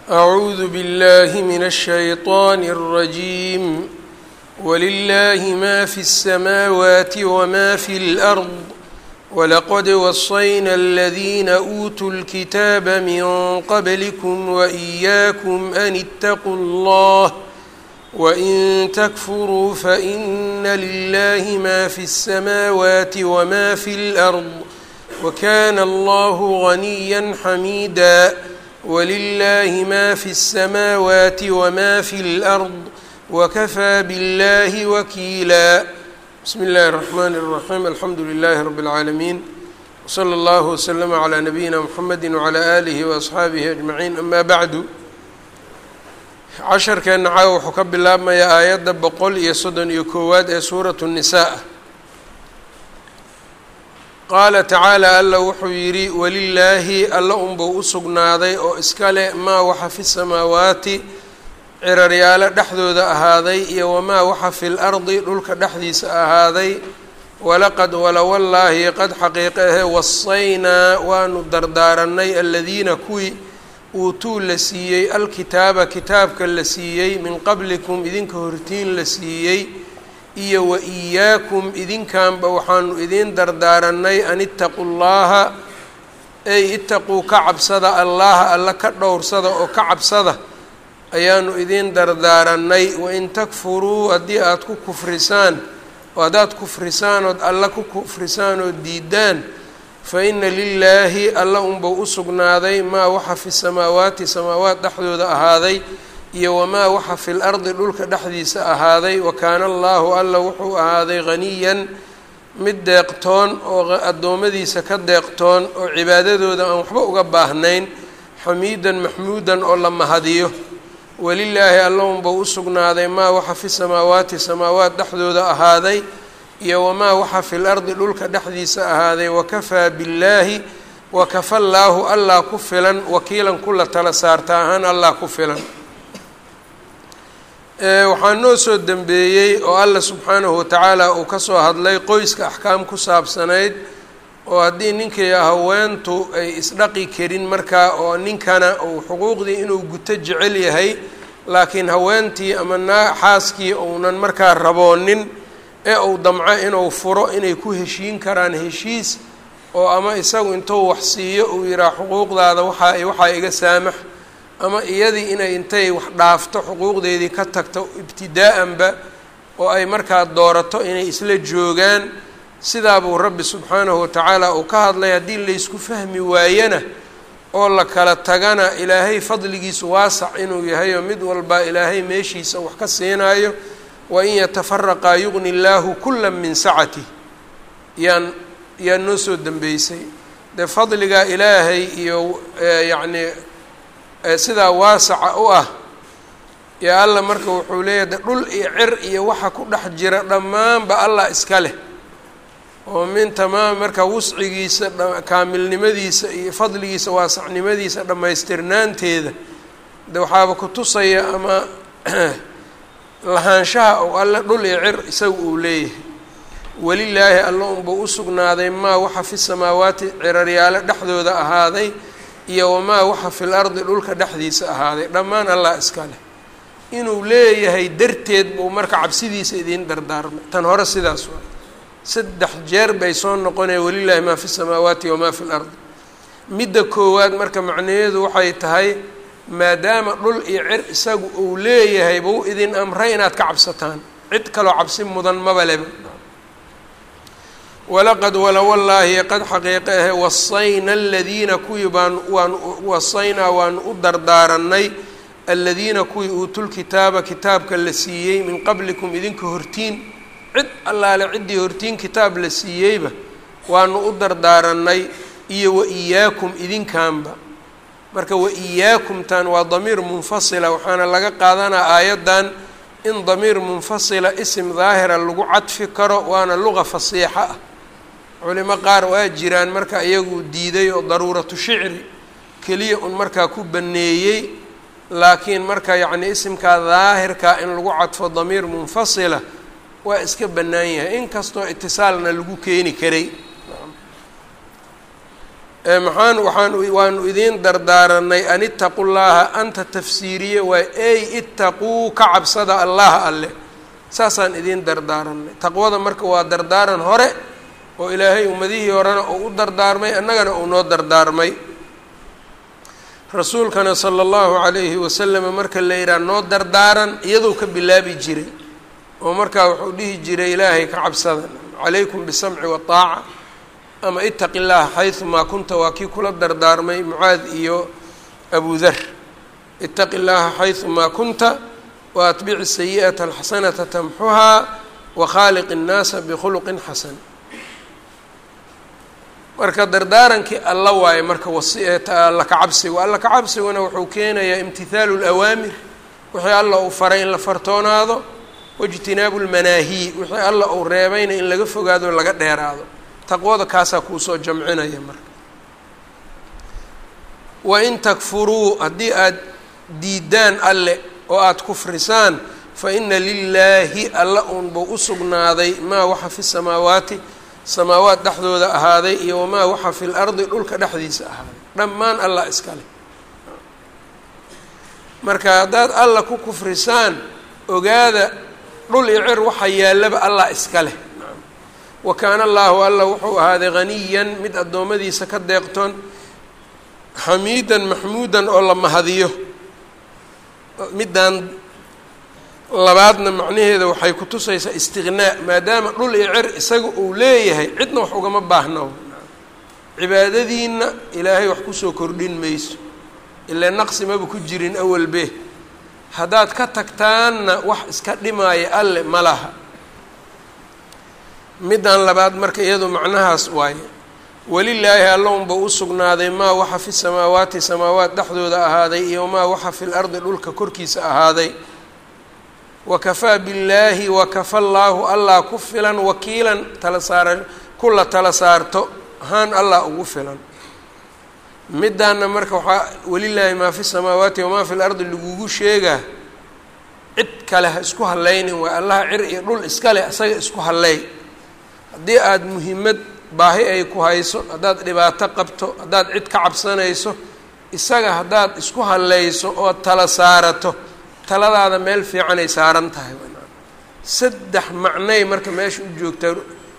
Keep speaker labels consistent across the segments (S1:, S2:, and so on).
S1: أعوذ بالله من الشيطان الرجيم ولله ما في السماوات وما في الأرض ولقد وصينا الذين أوتوا الكتاب من قبلكم وإياكم أن اتقوا الله وإن تكفروا فإن لله ما في السماوات وما في الأرض وكان الله غنيا حميدا ولله ما في السماوات وما في الأرض وكفى بالله وكيلا بسم الله الرحمن الرحيم الحمد لله رب العالمين وصلى الله وسلم على نبينا محمد وعلى آله وأصxaabihi أجمعين أما بعد casharkeenna caawa wuxuu ka bilaabmayaa aayadda boqol iyo soddon iyo koowaad ee suuratu الnisaa qaala tacaala alla wuxuu yidhi walilaahi alla unbuu u sugnaaday oo iska leh maa waxa fi samaawaati ciraryaalo dhexdooda ahaaday iyo wamaa waxa fi lardi dhulka dhexdiisa ahaaday walaqad walawallaahi qad xaqiiqe ahe wasaynaa waanu dardaaranay aladiina kuwii uutuu la siiyey alkitaaba kitaabka la siiyey min qablikum idinka hortiin la siiyey iyo wa iyaakum idinkanba waxaanu idiin dardaaranay an ittaquu llaha ey itaquu ka cabsada allaha alla ka dhowrsada oo ka cabsada ayaanu idiin dardaaranay wain takfuruu haddii aada ku kufrisaan oo haddaad kufrisaan ood alla ku kufrisaan oo diidaan fa ina lilaahi alla unbuu u sugnaaday maa waxa fi samaawaati samaawaat dhexdooda ahaaday iyo wamaa waxa fi lardi dhulka dhexdiisa ahaaday wa kaana allaahu alla wuxuu ahaaday haniyan mid deeqtoon oo addoommadiisa ka deeqtoon oo cibaadadooda aan waxba uga baahnayn xamiidan maxmuudan oo la mahadiyo walilaahi alla unbuu u sugnaaday maa waxa fi samaawaati samaawaat dhexdooda ahaaday iyo wamaa waxa fi lardi dhulka dhexdiisa ahaaday wakafaa billaahi wakafa llaahu allah ku filan wakiilan kula tala saarta ahaan allah ku filan waxaa noo soo dembeeyey oo alla subxaanahu watacaala uu ka soo hadlay qoyska axkaam ku saabsanayd oo haddii ninkii haweentu ay isdhaqi karin markaa oo ninkana uu xuquuqdii inuu guto jecel yahay laakiin haweentii ama naa xaaskii uunan markaa raboonin ee uu damco inuu furo inay ku heshiin karaan heshiis oo ama isagu intuu wax siiyo uu yihaha xuquuqdaada waxaa waxaa iga saamax ama iyadii inay intay wax dhaafto xuquuqdeedii ka tagto ibtidaa'anba oo ay markaa doorato inay isla joogaan sidaa buu rabbi subxaanahu watacaala uu ka hadlay haddii laysku fahmi waayana oo la kala tagana ilaahay fadligiisu waasac inuu yahay oo mid walba ilaahay meeshiisa wax ka siinaayo wain yatafaraqaa yugni llaahu kula min sacatih yaan yaa noo soo dambeysay dee fadliga ilaahay iyo yacni sidaa waasaca u ah yo alla marka wuxuu leeyahay de dhul iyo cir iyo waxa ku dhex jira dhammaanba allah iska leh oo min tamaam marka wuscigiisa kaamilnimadiisa iyo fadligiisa waasacnimadiisa dhammaystirnaanteeda de waxaaba ku tusaya ama lahaanshaha ou alle dhul iyo cir isaga uu leeyahay welilaahi alla unbuu u sugnaaday maa waxa fi samaawaati ciraryaalo dhexdooda ahaaday iyo wamaa waxa fil ardi dhulka dhexdiisa ahaaday dhammaan allah iska leh inuu leeyahay darteed buu marka cabsidiisa idiin dardaarmay tan hore sidaas waa saddex jeer bay soo noqonaya welilaahi maa fi samaawaati wamaa fi lardi midda koowaad marka macnaheedu waxay tahay maadaama dhul iyo cir isagu uu leeyahay buu idin amray inaad ka cabsataan cid kaloo cabsi mudan maba leba walaqad walawallaahi qad xaqiiqe ahe wasayna aladiina kuwii baan waanu wasaynaa waanu u dardaaranay aladiina kuwii uutulkitaaba kitaabka la siiyey min qablikum idinka hortiin cid allaale ciddii hortiin kitaab la siiyeyba waanu u dardaaranay iyo wa iyaakum idinkanba marka wa iyaakumtan waa damiir munfasila waxaana laga qaadanaa aayaddan in damiir munfasila isim daahira lagu cadfi karo waana luqa fasiixa ah culimo qaar waa jiraan marka iyagu diiday oo daruuratu shicri keliya un markaa ku baneeyey laakiin marka yacni isimkaa daahirkaa in lagu cadfo damiir munfasila waa iska bannaan yahay inkastoo itisaalna lagu keeni karay maxaan waxaan waanu idiin dardaaranay an itaqu llaaha anta tafsiiriye waa ey itaquu ka cabsada allaha alle saasaan idiin dardaaranay taqwada marka waa dardaaran hore oo ilaahay ummadihii horena uu u dardaarmay annagana uu noo dardaarmay rasuulkana sala allahu calayhi wasalama marka la yidhaha noo dardaaran iyadoo ka bilaabi jiray oo markaa wuxuu dhihi jiray ilaahay ka cabsada calaykum bisamci waaaca ama itaqi llaha xayumaa kunta waa kii kula dardaarmay mucaad iyo abu dar itaqi llaha xayumaa kunta wa atbici sayi'ata alxasanata tamxuhaa wa khaaliq innaasa bikhuluqin xasan marka dardaarankii alla waaye marka walla ka cabsiga alla ka cabsiguna wuxuu keenayaa imtihaalu lawaamir wixii alla uu faray in la fartoonaado waijtinaabu lmanaahiy wixii alla uu reebayna in laga fogaado laga dheeraado taqwada kaasaa kuusoo jamcinaya marka wain takfuruu haddii aad diidaan alle oo aada kufrisaan fa ina lilaahi alla uunbuu u sugnaaday maa waxa fi samaawaati samaawaat dhexdooda ahaaday iyo wamaa waxa fi lardi dhulka dhexdiisa ahaaday dhammaan allah iskale marka haddaad alla ku kufrisaan ogaada dhul iyo cir waxa yaallaba allah iska leh wa kaana allaahu alla wuxuu ahaaday haniyan mid addoommadiisa ka deeqtoon xamiidan maxmuudan oo la mahadiyo middan labaadna macnaheeda waxay ku tusaysaa istiqnaa maadaama dhul iyo cer isaga uu leeyahay cidna wax ugama baahno cibaadadiina ilaahay wax kusoo kordhin mayso ilaa naqsi maba ku jirin awalbe haddaad ka tagtaanna wax iska dhimaaya alle ma laha middan labaad marka iyadu macnahaas waaye welilaahi allaunba u sugnaaday maa waxa fi samaawaati samaawaat dhexdooda ahaaday iyo maa waxa fi lardi dhulka korkiisa ahaaday wakafaa billaahi wakafa llaahu allah ku filan wakiilan tala saara kula tala saarto ahaan allah ugu filan middaana marka waxaa welilaahi maa fi samaawaati wamaa fi lardi lagugu sheegaa cid kale ha isku hallaynin waa allaha cir iyo dhul iskale isaga isku hallay haddii aada muhiimad baahi ay ku hayso haddaad dhibaato qabto haddaad cid ka cabsanayso isaga haddaad isku hallayso ood tala saarato taladaada meel fiicanay saaran tahay saddex macnay marka meesha u joogtaa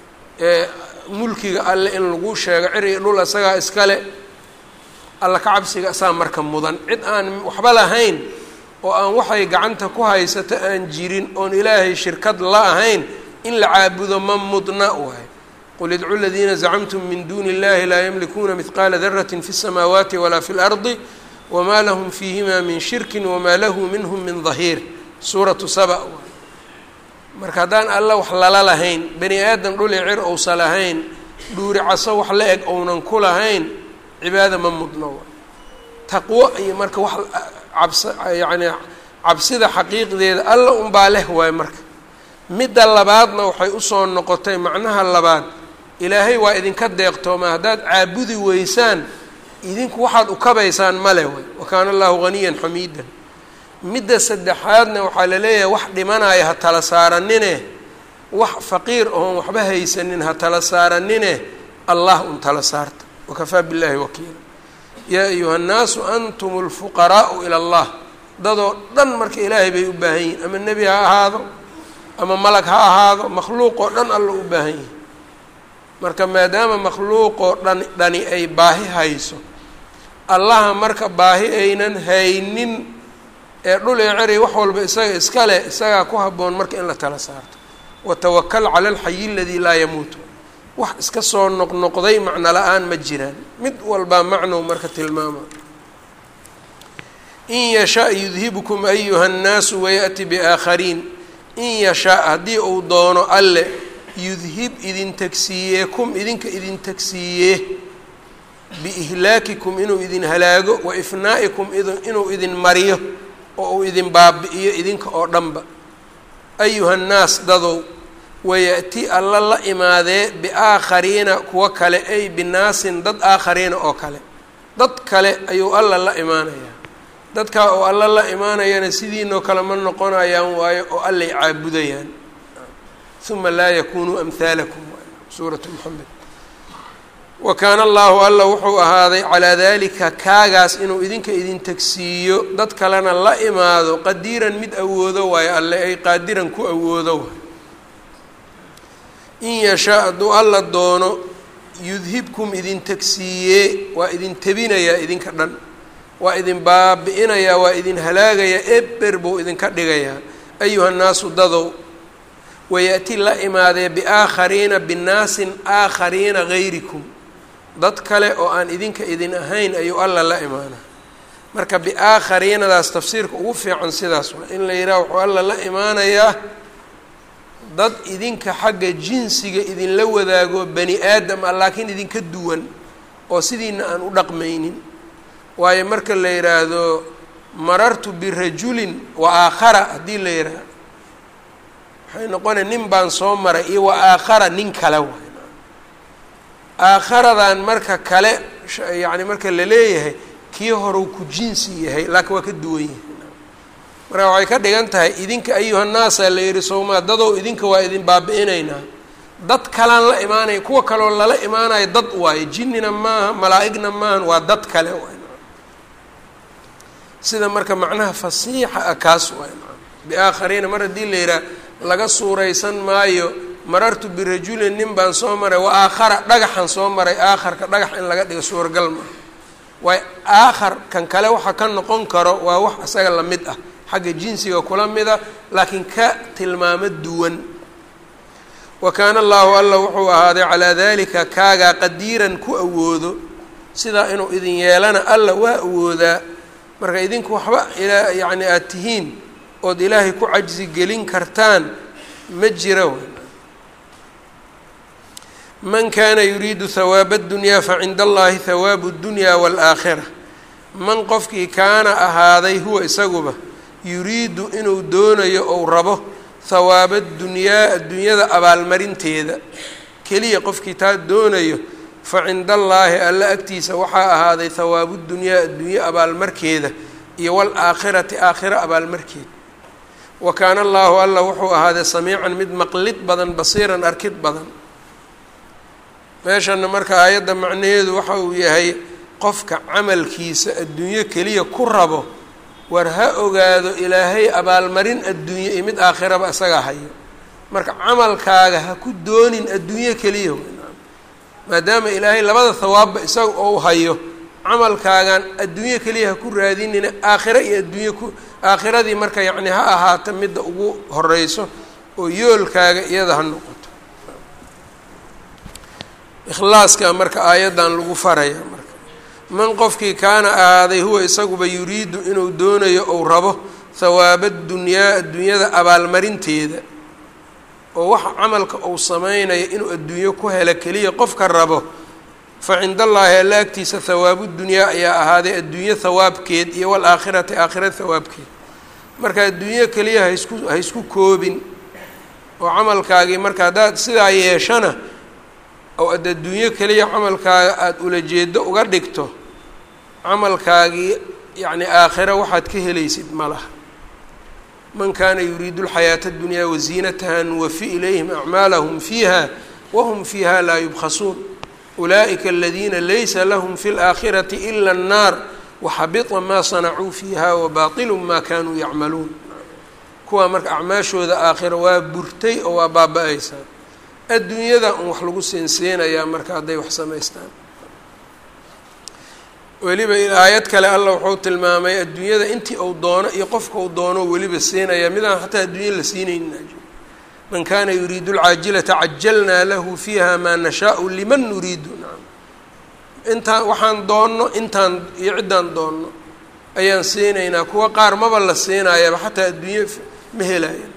S1: mulkiga alle in lagu sheego cir iyo dhul isagaa iskale alla ka cabsiga asaa marka mudan cid aan waxba lahayn oo aan waxay gacanta ku haysato aan jirin oon ilaahay shirkad la ahayn in la caabudo ma mudna waay qul idcu ladiina zacamtum min duuni illahi laa yamlikuuna midqaala darati fi الsamaawaati walaa fi اlardi wma lahum fiihima min shirki wamaa lahu minhum min dahiir suuratu saba waay marka haddaan alla wax lala lahayn bani aadam dhuli cir ousa lahayn dhuuri caso wax la eg ounan ku lahayn cibaada ma mudno waay taqwo iyo marka wax cabsa yacni cabsida xaqiiqdeeda alla unbaa leh waay marka midda labaadna waxay usoo noqotay macnaha labaad ilaahay waa idinka deeqtooma haddaad caabudi weysaan idinku waxaad ukabaysaan male way wa kaana allahu haniyan xamiidan midda saddexaadna waxaa la leeyahay wax dhimanaya ha tala saaranine wax faqiir oon waxba haysanin ha tala saaranine allah un tala saarta wakafaa billahi wakiila yaa ayuha nnaasu antum lfuqaraa'u ila allah dadoo dhan marka ilaahay bay u baahan yihin ama nebi ha ahaado ama malag ha ahaado makhluuq oo dhan alla u baahan yihin marka maadaama makhluuqoo dhan dhani ay baahi hayso allaha marka baahi aynan haynin ee dhul ee ceri wax walba isaga iska leh isagaa ku habboon marka in la tala saarto watawakal cala alxayi aladii laa yamuutu wax iska soo noqnoqday macno la-aan ma jiraan mid walbaa macnow marka tilmaama in yashaa yudhibkum ayuha nnaasu wayaأti biaakhariin in yashaa haddii uu doono alle yudhib idin tagsiiyee kum idinka idin tagsiiyee biihlaakikum inuu idin halaago wa ifnaa'ikum inuu idin mariyo oo uu idin baabi'iyo idinka oo dhanba ayuha nnaas dadow waya'ti alla la imaadee biaakhariina kuwa kale ay binaasin dad aakhariina oo kale dad kale ayuu alla la imaanayaa dadkaa oo alla la imaanayana sidiinoo kale ma noqonayaan waayo oo allay caabudayaan uma laa yakunuu amhaalakum suuratu moxamed wa kaana allaahu alla wuxuu ahaaday calaa daalika kaagaas inuu idinka idin tegsiiyo dad kalena la imaado qadiiran mid awoodo waayo alle ay qaadiran ku awoodo waay in yashaa hadduu alla doono yudhibkum idin tegsiiyee waa idin tebinayaa idinka dhan waa idin baabi-inayaa waa idin halaagayaa eber buu idinka dhigayaa ayuha nnaasu dadow wayaati la imaadee biaakhariina binaasin aakhariina gayrikum dad kale oo aan idinka idin ahayn ayuu alla la imaanaa marka biaakhariinadaas tafsiirka ugu fiican sidaas waa in la yidhaha wuxuu alla la imaanayaa dad idinka xagga jinsiga idinla wadaago bani aadam ah laakiin idinka duwan oo sidiina aan u dhaqmaynin waayo marka la yidhaahdo marartu birajulin wa aakhara haddii la yidhaahdo waxay noqonaya nin baan soo maray iyo wa aakhara nin kale waay aakharadan marka kale yacni marka la leeyahay kii horeu ku jinsi yahay laakiin waa ka duwan yahay marka waxay ka dhigan tahay idinka ayuhannaasa la yihi sowmaa dadow idinka waa idin baabi-inaynaa dad kalaan la imaanaya kuwa kaloo lala imaanayo dad waayo jinnina maaha malaa-igna maahan waa dad kale waay sida marka macnaha fasiixa ah kaas waay biaakhariina mar haddii la yidhaha laga suuraysan maayo marartu birajulin nin baan soo maray wa aakhara dhagaxan soo maray aakharka dhagax in laga dhigo suuragal maa waay aakhar kan kale waxa ka noqon karo waa wax isaga lamid ah xagga jinsiga kula mida laakiin ka tilmaamo duwan wa kaana allaahu alla wuxuu ahaaday calaa dalika kaagaa qadiiran ku awoodo sidaa inuu idin yeelana alla waa awoodaa marka idinku waxba ilaa yacni aada tihiin ood ilaahay ku cajsi gelin kartaan ma jira man kaana yuriidu hawaaba اdunyaa facinda allahi hawaabu اdunyaa wاlaakhira man qofkii kaana ahaaday huwa isaguba yuriidu inuu doonayo ou rabo hawaaba dunyaa adduunyada abaalmarinteeda keliya qofkii taa doonayo fa cinda allaahi alla agtiisa waxaa ahaaday hawaabu dunyaa adduunye abaalmarkeeda iyo waalaakhirati aakhiro abaalmarkeeda wa kaana allaahu alla wuxuu ahaaday samiican mid maqlid badan basiiran arkid badan meeshana marka aayadda macnaheedu waxa uu yahay qofka camalkiisa adduunyo keliya ku rabo war ha ogaado ilaahay abaalmarin adduunye iyo mid aakhiraba isagaa hayo marka camalkaaga ha ku doonin adduunyo keliya maadaama ilaahay labada hawaabba isaga ou hayo camalkaagan adduunyo keliya ha ku raadinina aakhiro iyo adduunye ku aakhiradii marka yacni ha ahaata midda ugu horeyso oo yoolkaaga iyada ha noqoto ikhlaaska marka aayaddan lagu faraya marka man qofkii kaana ahaaday huwa isaguba yuriidu inuu doonayo ou rabo hawaaba dunyaa adduunyada abaalmarinteeda oo waxa camalka uu sameynayo inuu adduunyo ku helo keliya qofka rabo fa cinda allaahi alla agtiisa hawaabu dunyaa ayaa ahaaday adduunyo hawaabkeed iyo waalaakhirati aakhira hawaabkeed marka adduunyo keliya haisku ha isku koobin oo camalkaagii marka haddaad sidaa yeeshana oo ad adduunyo keliya camalkaaga aada ulajeedo uga dhigto camalkaagii yacni aakhira waxaad ka helaysid ma laha man kaana yuriidu alxayaata addunyaa waziinataha nuwafi ilayhim acmaalahum fiiha wahum fiiha laa yubkhasuun ulaa'ika aladiina laysa lahum fi اlaakhirati ila annaar waxabita maa sanacuu fiiha wabaatilu maa kanuu yacmaluun kuwaa marka acmaashooda aakhira waa burtay oo waa baaba-aysaa adduunyada un wax lagu seensiinayaa marka hadday wax samaystaan weliba aayad kale alla wuxuu tilmaamay adduunyada intii uu doono iyo qofka uu doono weliba siinaya midaan xataa adduunya la siinaynin man kana yuriidu alcaajilata cajalnaa lahu fiiha maa nashaau liman nuriidu nacam intaan waxaan doonno intaan iyo ciddaan doonno ayaan siinaynaa kuwa qaar maba la siinaayaba xataa adduunye ma helaya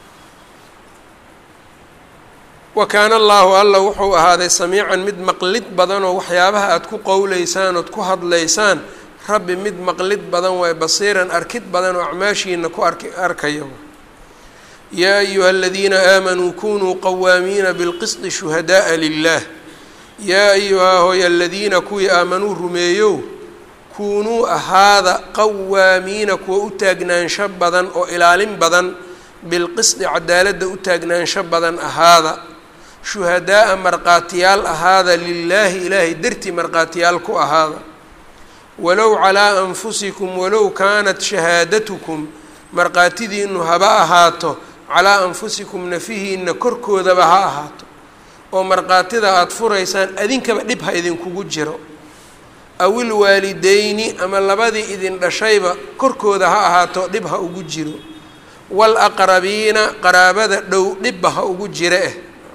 S1: wa kaana allaahu alla wuxuu ahaaday samiican mid maqlid badan oo waxyaabaha aada ku qowleysaan ood ku hadlaysaan rabbi mid maqlid badan waay basiiran arkid badan oo acmaashiina ku ark arkaya yaa ayuha aladiina aamanuu kunuu qawaamiina bilqisdi shuhadaءa lilah yaa ayuhaa hooy aladiina kuwii aamanuu rumeeyow kuunuu ahaada qawaamiina kuwa u taagnaansho badan oo ilaalin badan bilqisdi cadaaladda u taagnaansho badan ahaada shuhadaa'a markhaatiyaal ahaada lilaahi ilaahay dartii markhaatiyaal ku ahaada walow calaa anfusikum walow kaanat shahaadatukum markhaatidiinu haba ahaato calaa anfusikum nafihiina korkoodaba ha ahaato oo markhaatida aada furaysaan adinkaba dhib ha idinkugu jiro aw ilwaalideyni ama labadii idin dhashayba korkooda ha ahaato dhib ha ugu jiro waalaqrabiina qaraabada dhow dhibba ha ugu jira eh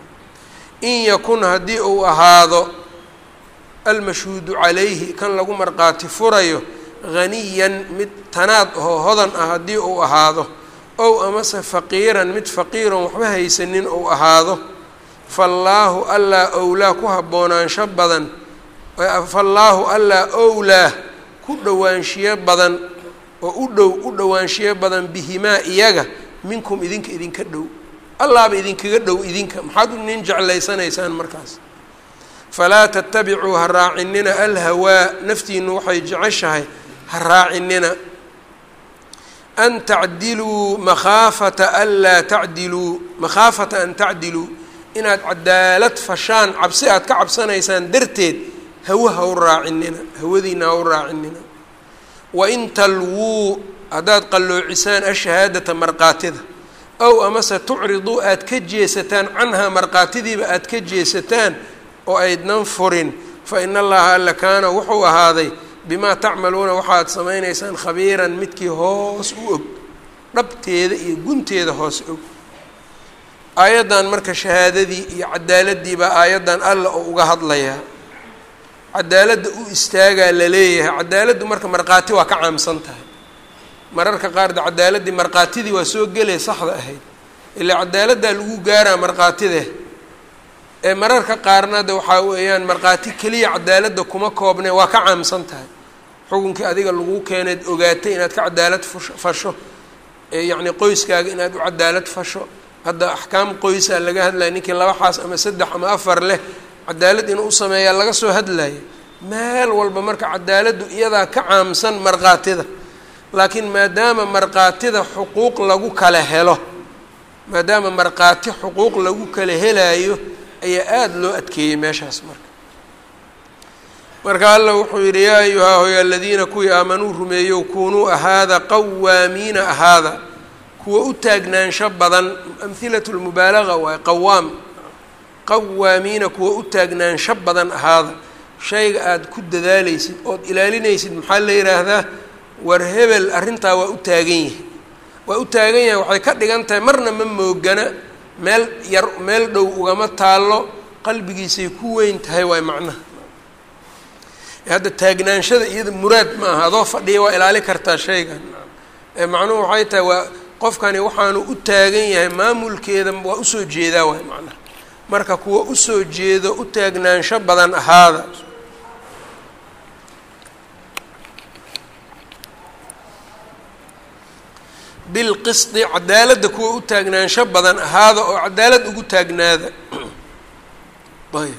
S1: in yakun haddii uu ahaado almashhuudu calayhi kan lagu markhaati furayo haniyan mid tanaad oo hodan ah haddii uu ahaado ow amase faqiiran mid faqiiron waxba haysanin uu ahaado faallaahu allaa owlaa ku haboonaansho badan faallaahu allaa owlaa ku dhowaanshiyo badan oo u dhow u dhowaanshiyo badan bihimaa iyaga minkum idinka idinka dhow allaaba idinkaga dhow idinka maxaad nin jeclaysanaysaan markaas falaa tatabicuu ha raacinina alhawaa naftiinu waxay jeceshahay ha raacinina an tacdiluu makhaafata anlaa tacdiluu makhaafata an tacdiluu inaad cadaalad fashaan cabsi aad ka cabsanaysaan darteed hawa ha u raacinina hawadiina ha u raacinina wain talwuu haddaad qalloocisaan ashahaadata markaatida ow amase tucriduu aad ka jeesataan canhaa markaatidiiba aad ka jeesataan oo aydnan furin fa ina allaha alla kaana wuxuu ahaaday bimaa tacmaluuna waxaad samaynaysaan khabiiran midkii hoos u og dhabteeda iyo gunteeda hoos og aayaddan marka shahaadadii iyo cadaaladii baa aayaddan alla oo uga hadlayaa cadaaladda u istaagaa la leeyahay cadaaladdu marka markhaati waa ka caamsan tahay mararka qaar de cadaaladdii markhaatidii waa soo gelaya saxda ahayd ilaa cadaaladdaa lagu gaaraa markhaatide ee mararka qaarna de waxaa weeyaan markhaati keliya cadaaladda kuma koobne waa ka caamsan tahay xukunkii adiga lagu keeneed ogaatay inaad ka cadaalad fasho eyacni qoyskaaga inaad u cadaalad fasho hadda axkaam qoysaa laga hadlaya ninkii laba xaas ama saddex ama afar leh cadaalad inuu u sameeyaa laga soo hadlaya meel walba marka cadaaladdu iyadaa ka caamsan markhaatida laakiin maadaama markhaatida xuquuq lagu kala helo maadaama markhaati xuquuq lagu kala helaayo ayaa aada loo adkeeyey meeshaas marka marka alla wuxuu yidhi yaa ayuhaa hoy aladiina kuwii aamanuu rumeeyow kunuu ahaada qawaamiina ahaada kuwa u taagnaansho badan amhilatu lmubaalaga waay qawaam qawaamiina kuwa u taagnaansho badan ahaada shayga aada ku dadaalaysid ood ilaalinaysid maxaa la yidhaahdaa war hebel arrintaa waa u taagan yahay waa u taagan yahay waxay ka dhigan tahay marna ma moogana meel yar meel dhow ugama taallo qalbigiisay ku weyn tahay waay macnaha hadda taagnaanshada iyada muraad ma aha adoo fadhiya waa ilaali kartaa shaygan ee macnuhu waxay tahay waa qofkani waxaanu u taagan yahay maamulkeeda waa usoo jeedaa waay macnaha marka kuwa usoo jeedo u taagnaansho badan ahaada bilqisdi cadaaladda kuwa u taagnaansho badan ahaada oo cadaalad ugu taagnaada ayb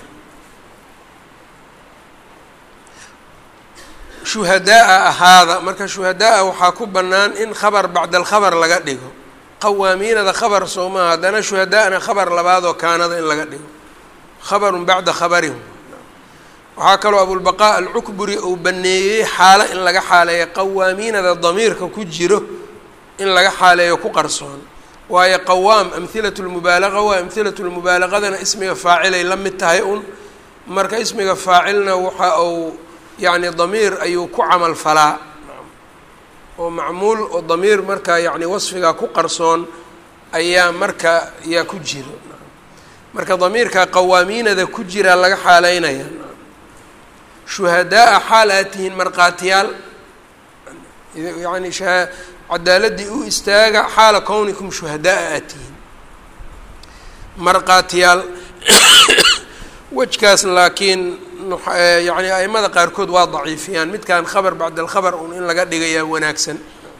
S1: shuhadaa-a ahaada marka shuhadaa-a waxaa ku bannaan in khabar bacda alkhabar laga dhigo qawaamiinada khabar soo maaha haddana shuhadaa-na khabar labaad oo kaanada in laga dhigo khabarun bacda khabarihim waxaa kaloo abulbaqaa alcukburi uu baneeyey xaalo in laga xaaleeyo qawaamiinada damiirka ku jiro in laga xaaleeyo ku qarsoon waayo qawaam amhilatu lmubaalaqa waa amhilatu lmubaalaqadana ismiga faacilay la mid tahay un marka ismiga faacilna waxa uu yacni damiir ayuu ku camal falaa oo macmuul oo damiir marka yacni wasfiga ku qarsoon ayaa marka yaa ku jiro marka damiirka qawaamiinada ku jiraa laga xaaleynaya shuhadaa-a xaal aad tihiin markhaatiyaal yani cadaaladii u istaaga xaala kownikum shuhadaa-a aad tihiin markhaatiyaal wejkaas laakiin yani aimada qaarkood waa daciifiyaan midkan khabar bacda alkhabar un in laga dhigayaa wanaagsan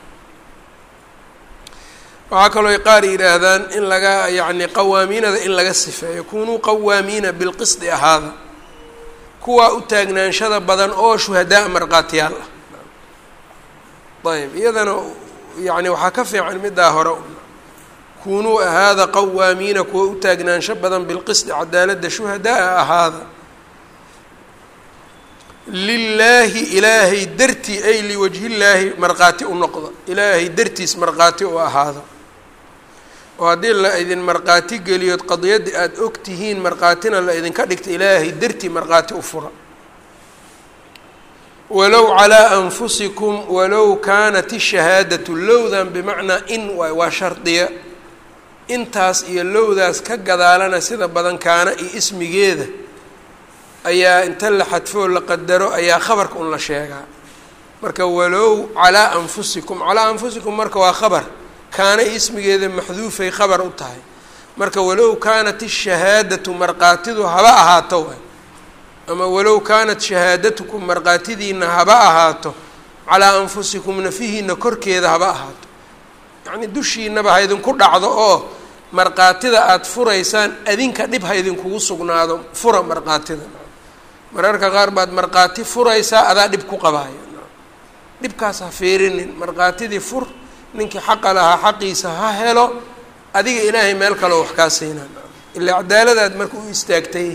S1: waxaa kaloo ay qaar yidhaahdaan in laga yani qawaamiinada in laga sifeeyo kunuu qawaamiina bilqisdi ahaada kuwaa u taagnaanshada badan oo shuhadaa markhaatiyaal ah ayb iyadana yani waxaa ka fiican middaa hore kunuu ahaada qawaamiina kuwa u taagnaansho badan bilqisdi cadaaladda shuhadaa ahaada lilaahi ilaahay dartii ay liwajhillaahi markhaati u noqda ilaahay dartiis markhaati u ahaada oo haddii la idin markhaati geliyood qadiyadda aada og tihiin markhaatina la idinka dhigta ilaahay dartii markhaati u fura walow calaa anfusikum walow kaanat ishahaadatu lowdan bimacnaa in waay waa shardiya intaas iyo lowdaas ka gadaalana sida badan kaana iyo ismigeeda ayaa inta la xadfoo la qadaro ayaa khabarka un la sheegaa marka walow calaa anfusikum calaa anfusikum marka waa khabar kaana ismigeeda maxduufay khabar u tahay marka walow kaanat ishahaadatu markhaatidu haba ahaato waay ama walow kaanat shahaadatukum markhaatidiina haba ahaato calaa anfusikum nafihiina korkeeda haba ahaato yacnii dushiinaba ha idinku dhacdo oo markhaatida aada furaysaan adinka dhib ha idinkugu sugnaado fura markhaatida mararka qaar baad markhaati furaysaa adaa dhib ku qabaaya dhibkaas ha fiirinin markhaatidii fur ninkii xaqa lahaa xaqiisa ha helo adiga ilaahay meel kaleo wax kaa siinaa ilaa cadaaladaad marka u istaagtay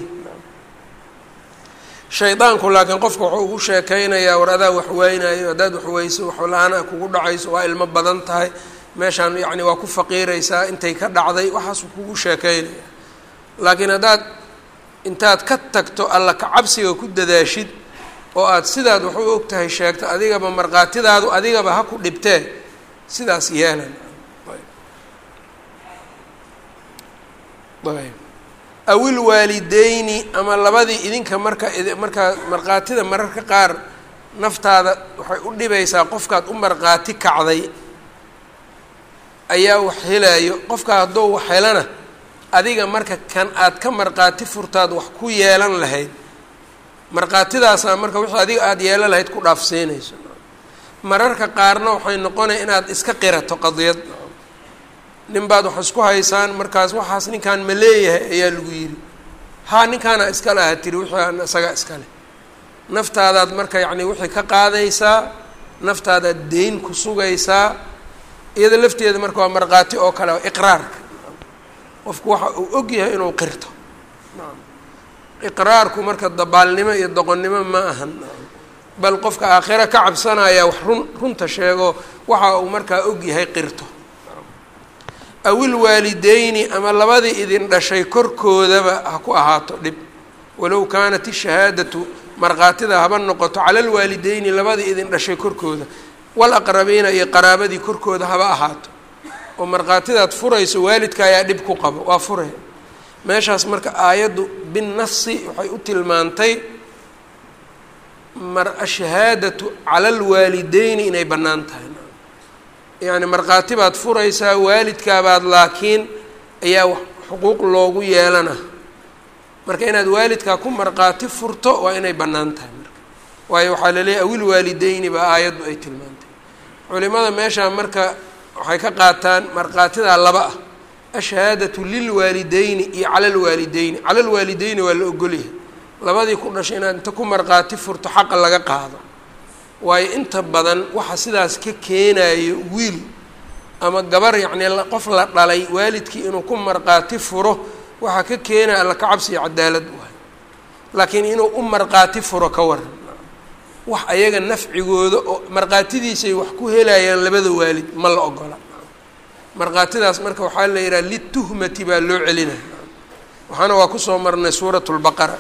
S1: shaydaanku laakiin qofka wuxuu ugu sheekeynayaa war adaa wax waynayo haddaad waxweyso waxla-aan kugu dhacayso waa ilmo badan tahay meeshaan yacni waa ku faqiiraysaa intay ka dhacday waxaasuu kugu sheekeynaya laakiin haddaad intaad ka tagto alla kacabsiga ku dadaashid oo aada sidaad wax u og tahay sheegto adigaba markhaatidaadu adigaba ha ku dhibtee sidaas yeelan ayb awil waalideyni ama labadii idinka marka markaa markhaatida mararka qaar naftaada waxay u dhibaysaa qofkaad u markhaati kacday ayaa wax helayo qofka hadduu wax helana adiga marka kan aad ka markhaati furtaad wax ku yeelan lahayd markhaatidaasaa marka wixii adiga aada yeelan lahayd ku dhaafsiinayso mararka qaarna waxay noqonaya inaad iska qirato qadiyad nin baad wax isku haysaan markaas waxaas ninkaan ma leeyahay ayaa lagu yidhi haa ninkaana iska laha tiri wixii isaga iska leh naftaadaad marka yacni wixii ka qaadaysaa naftaadaad deyn ku sugaysaa iyada lafteeda marka waa markhaati oo kale iqraarka qofku waxa uu og yahay inuu qirto iqraarku marka dabaalnimo iyo doqonnimo ma ahan bal qofka aakhira ka cabsanaya wax run runta sheego waxa uu markaa og yahay qirto awil waalideyni ama labadii idin dhashay korkoodaba ha ku ahaato dhib walow kaanat ishahaadatu markhaatida haba noqoto cala alwaalideyni labadii idin dhashay korkooda walaqrabiina iyo qaraabadii korkooda haba ahaato oo markhaatidaad furayso waalidka ayaa dhib ku qabo waa fure meeshaas marka aayaddu binnafsi waxay u tilmaantay mar ashahaadatu cala alwaalideyni inay bannaan tahay yacni markhaati baad furaysaa waalidkaabaad laakiin ayaa xuquuq loogu yeelana marka inaad waalidkaa ku markhaati furto waa inay bannaan tahay marka waayo waxaa laleeyahy awil waalideyni baa aayaddu ay tilmaantay culimada meeshaa marka waxay ka qaataan markhaatidaa laba ah ashahaadatu lilwaalideyni iyo cala alwaalideyni cala alwaalideyni waa la ogolyahay labadii ku dhashay inaad inta ku markhaati furto xaqa laga qaado waayo inta badan waxa sidaas ka keenayo wiil ama gabar yacnii qof la dhalay waalidkii inuu ku markhaati furo waxaa ka keenaya alla kacabsi iyo cadaalad waay laakiin inuu u markhaati furo ka waran wax ayaga nafcigooda oo markhaatidiisay wax ku helayaan labada waalid ma la ogola markhaatidaas marka waxaa la yidhaha lituhmati baa loo celinaya waxaana waa kusoo marnay suurat lbaqara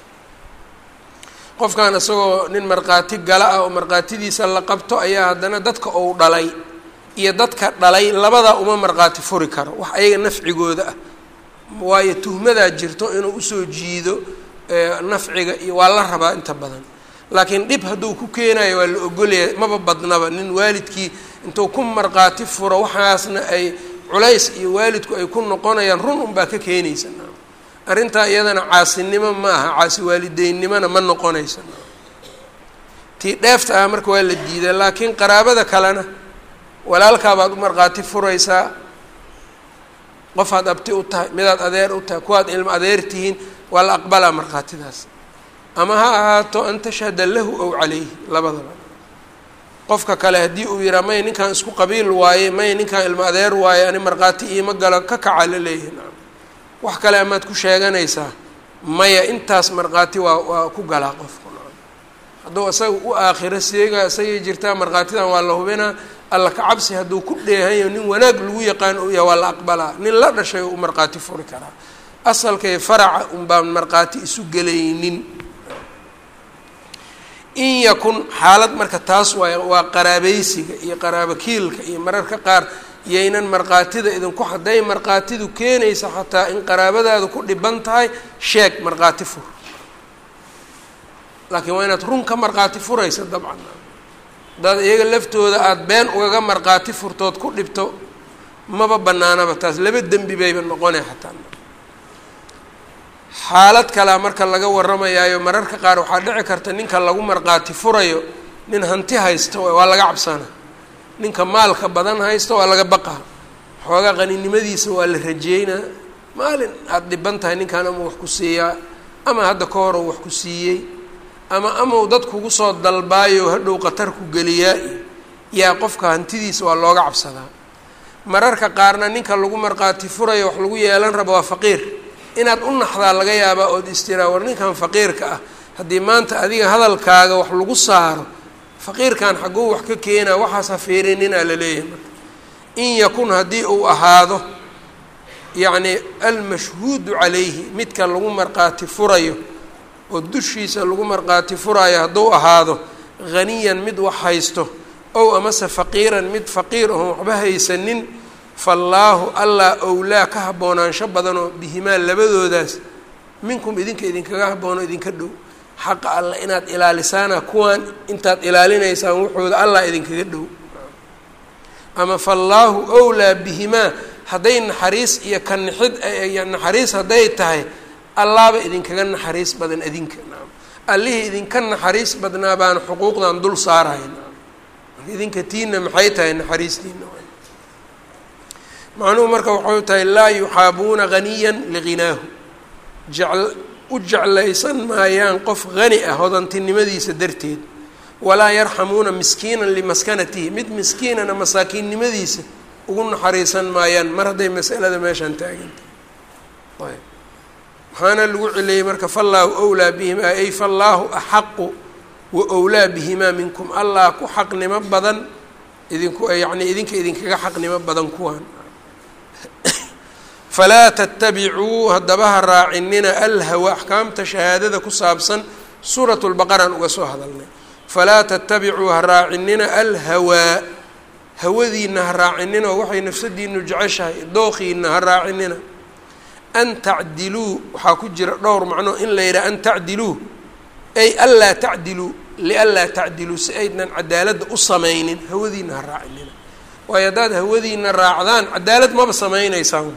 S1: qofkan isagoo nin markhaati gala ah oo markhaatidiisa la qabto ayaa haddana dadka ou dhalay iyo dadka dhalay labadaa uma markhaati furi karo wax ayaga nafcigooda ah waayo tuhmadaa jirto inuu usoo jiido nafciga iyo waa la rabaa inta badan laakiin dhib hadduu ku keenayo waa la ogolaya maba badnaba nin waalidkii intuu ku markhaati furo waxaasna ay culays iyo waalidku ay ku noqonayaan run unbaa ka keenaysa arrintaa iyadana caasinimo ma aha caasi waalideynimona ma noqonaysa tii dheefta ah marka waa la diidaa laakiin qaraabada kalena walaalkaabaad u markhaati furaysaa qofaad abti u tahay midaad adeer u tahay kuwaad ilmo adeer tihiin waa la aqbalaa markhaatidaas ama ha ahaato an tashhada lahu ow calayhi labadaba qofka kale haddii uu yihaa may ninkan isku qabiil waaye may ninkan ilmo adeer waaye ani markhaati iima galo ka kaca la leeyahay nacam wax kale amaad ku sheeganaysaa maya intaas markhaati waa waa ku galaa qofku nacam hadduu isaga u aakhiro seega isagay jirtaa markhaatidan waa la hubinaa alla kacabsi hadduu ku dheehanyo nin wanaag lagu yaqaan uu yahay waa la aqbalaa nin la dhashay u markhaati furi karaa asalkay faraca unbaan markhaati isu gelaynin in yakun xaalad marka taas waay waa qaraabaysiga iyo qaraabokiilka iyo mararka qaar yaynan markhaatida idinku hadday markhaatidu keenaysa xataa in qaraabadaadu ku dhiban tahay sheeg markhaati fur laakiin waa inaad run ka markhaati furaysa dabcan hadaad iyaga laftooda aada been ugaga markhaati furtood ku dhibto maba banaanaba taas laba dembi bayba noqonay xataa xaalad kalea marka laga warramayaayo mararka qaar waxaa dhici karta ninka lagu markhaati furayo nin hanti haysto waa laga cabsana ninka maalka badan haysto waa laga baqaa xoogaa qaninimadiisa waa la rajeynaa maalin aada dhiban tahay ninkan ama wax ku siiyaa ama hadda ka hor wax ku siiyey ama amau dad kugu soo dalbaayo hadhow qatar ku geliyaa yaa qofka hantidiisa waa looga cabsadaa mararka qaarna ninka lagu markhaati furayo wax lagu yeelan rabo waa faqiir inaad u naxdaa laga yaabaa ood istiraa war ninkan faqiirka ah haddii maanta adiga hadalkaaga wax lagu saaro faqiirkan xagguu wax ka keenaa waxaas ha fiirininaa la leeyahay marka in yakun haddii uu ahaado yacni almashhuudu calayhi midka lagu markhaati furayo oo dushiisa lagu markhaati furayo hadduu ahaado haniyan mid wax haysto ow amase faqiiran mid faqiir oon waxba haysanin faallaahu allah owlaa ka haboonaansho badanoo bihimaa labadoodaas minkum idinka idinkaga haboono idinka dhow xaqa allah inaad ilaalisaana kuwaan intaad ilaalinaysaan wuxooda allah idinkaga dhow ama faallaahu owlaa bihimaa hadday naxariis iyo ka nixid naxariis hadday tahay allaaba idinkaga naxariis badan idinka naam allihii idinka naxariis badnaa baana xuquuqdan dul saaraya naam marka idinka tiina maxay tahay naxariistiina macnuhu marka waxay tahay laa yuxaabuuna haniyan liginaahu jecl u jeclaysan maayaan qof hani ah hodantinimadiisa darteed walaa yarxamuuna miskiinan limaskanatihi mid miskiinana masaakiinnimadiisa ugu naxariisan maayaan mar hadday masalada meeshaan taagantahay ayb waxaana lagu celiyey marka fallaahu owlaa bihimaa ay fallaahu axaqu wa owlaa bihimaa minkum allah ku xaqnimo badan idinku yacni idinka idinkaga xaqnimo badan kuwaan falaa tatabicuu haddaba ha raacinina alhawa axkaamta shahaadada ku saabsan suurat lbaqaraan uga soo hadalnay falaa tatabicuu ha raacinina alhawaa hawadiina ha raacinina oo waxay nafsadiinu jeceshahay dooqiina ha raacinina an tacdiluu waxaa ku jira dhowr macno in la yidhaha an tacdiluu ay anlaa tacdiluu lianlaa tacdiluu si aydnan cadaaladda u samaynin hawadiina ha raacinina waayo haddaad hawadiina raacdaan cadaalad maba samaynaysaan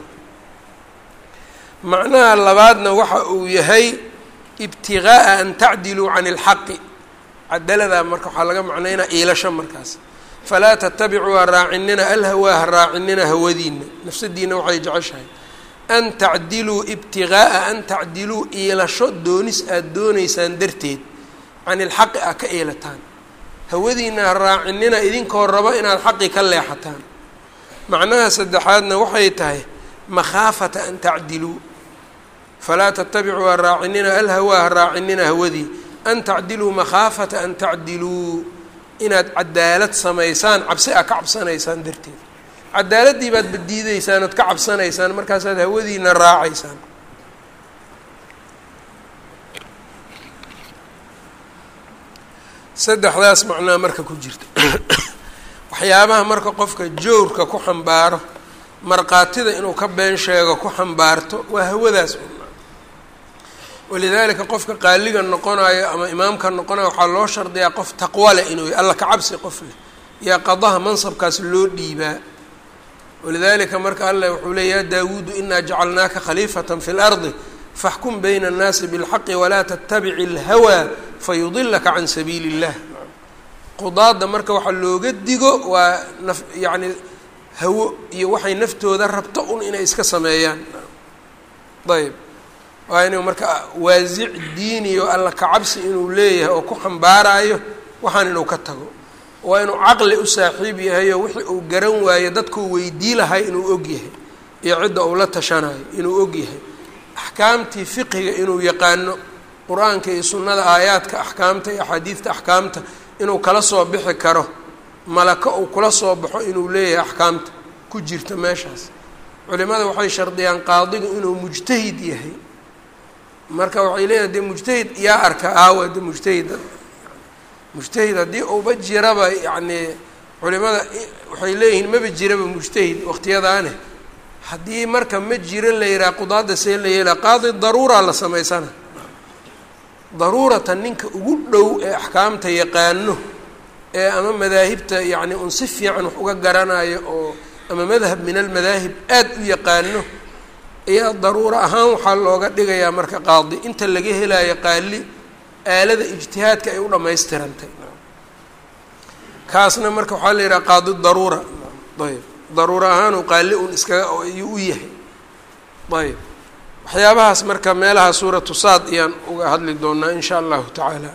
S1: macnaha labaadna waxa uu yahay ibtigaaa an tacdiluu can ilxaqi cadaladaa marka waxaa laga macnaynaa iilasho markaas falaa tatabicuu ha raacinina alhawaa ha raacinina hawadiina nafsadiina waxay jeceshahay an tacdiluu ibtigaaa an tacdiluu iilasho doonis aada doonaysaan darteed can ilxaqi a ka iilataan hawadiina ha raacinina idinkoo rabo inaad xaqi ka leexataan macnaha saddexaadna waxay tahay makhaafata an tacdiluu falaa tatabicuu ha raacinina alhawaa ha raacinina hawadii an tacdiluu makhaafata an tacdiluu inaad cadaalad samaysaan cabsi a ka cabsanaysaan darteed cadaaladdii baad badiideysaan ood ka cabsanaysaan markaasaad hawadiina raacaysaan saddexdaas macnaa marka ku jirta waxyaabaha marka qofka joorka ku xambaaro markhaatida inuu ka been sheego ku xambaarto waa hawadaas walidaalika qofka qaaliga noqonayo ama imaamka noqonayo waxaa loo shardiyaa qof taqwa leh inuu alla ka cabsi qof leh yaa qadaha mansabkaas loo dhiibaa walidaalika marka allah wuxuu leey ya daawuudu inaa jacalnaaka khaliifata fi lardi faxkum bayna annaasi bilxaqi walaa tattabici alhawaa fayudilaka can sabiili illah qudaadda marka waxaa looga digo waa naf yacni hawo iyo waxay naftooda rabto un inay iska sameeyaan ayb waa inuu marka waasic diiniyo alla kacabsi inuu leeyahay oo ku xambaarayo waxaan inuu ka tago waa inuu caqli u saaxiib yahay oo wixii uu garan waayo dadkuu weydii lahay inuu og yahay iyo cidda uu la tashanayo inuu og yahay axkaamtii fiqiga inuu yaqaano qur-aanka iyo sunnada aayaadka axkaamta iyo axaadiidta axkaamta inuu kala soo bixi karo malaka uu kula soo baxo inuu leeyahay axkaamta ku jirta meeshaas culimada waxay shardiyaan qaadigu inuu mujtahid yahay marka waxay leeyahay dee mujtahid yaa arka aawa de mujtahid mujtahid haddii uuba jiraba yacnii culimada waxay leeyihiin maba jiraba mujtahid waqtiyadaane haddii marka ma jiro la yihaha qudaadda see la yeelaa qaadi daruuraa la samaysana daruuratan ninka ugu dhow ee axkaamta yaqaano ee ama madaahibta yacni un si fiican wax uga garanayo oo ama madhab min almadaahib aada u yaqaano ayaa daruuro ahaan waxaa looga dhigayaa marka qaadi inta laga helayo qaali aalada ijtihaadka ay u dhammaystirantay kaasna marka waxaa la yidhaha qaadi daruura ayb daruuro ahaanuu qaali un iskaga ayuu u yahay ayb waxyaabahaas marka meelaha suuratu saad ayaan uga hadli doonaa in sha allahu tacaala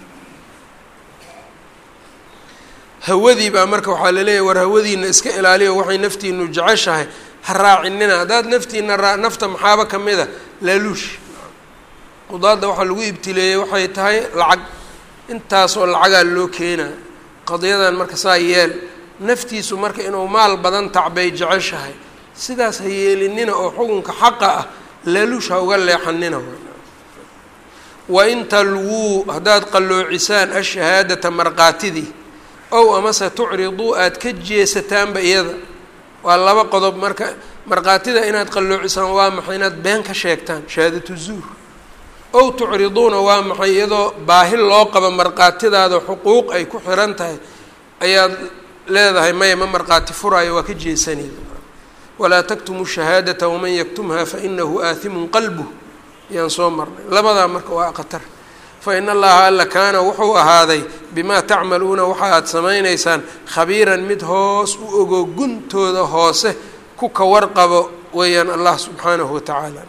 S1: hawadii baa marka waxaa laleeyahay war hawadiina iska ilaaliyo waxay naftiinu jeceshahay ha raacinina haddaad naftiina raa nafta maxaaba ka mid a laaluush qudaadda waxaa lagu ibtileeyey waxay tahay lacag intaasoo lacagaa loo keenaa qadiyadan marka saa yeel naftiisu marka inuu maal badan tacbay jeceshahay sidaas ha yeelinina oo xukunka xaqa ah laaluush ha uga leexanina wain talwuu haddaad qalloocisaan ashahaadata markaatidii ow amase tucriduu aada ka jeesataanba iyada waa laba qodob marka markhaatida inaad qalloocisaan waa maxay inaad been ka sheegtaan shahaadatu zuur ow tucriduuna waa maxay iyadoo baahi loo qabo markhaatidaada xuquuq ay ku xiran tahay ayaad leedahay maya ma markhaati furaayo waa ka jeesanayda walaa taktumu shahaadata waman yaktumha fainahu aathimun qalbuh ayaan soo marnay labadaa marka waa khatar fain allaha alla kaana wuxuu ahaaday bimaa tacmaluuna waxa aad samaynaysaan khabiiran mid hoos u ogo guntooda hoose ku ka warqabo weeyaan allah subxaanahu wa tacaala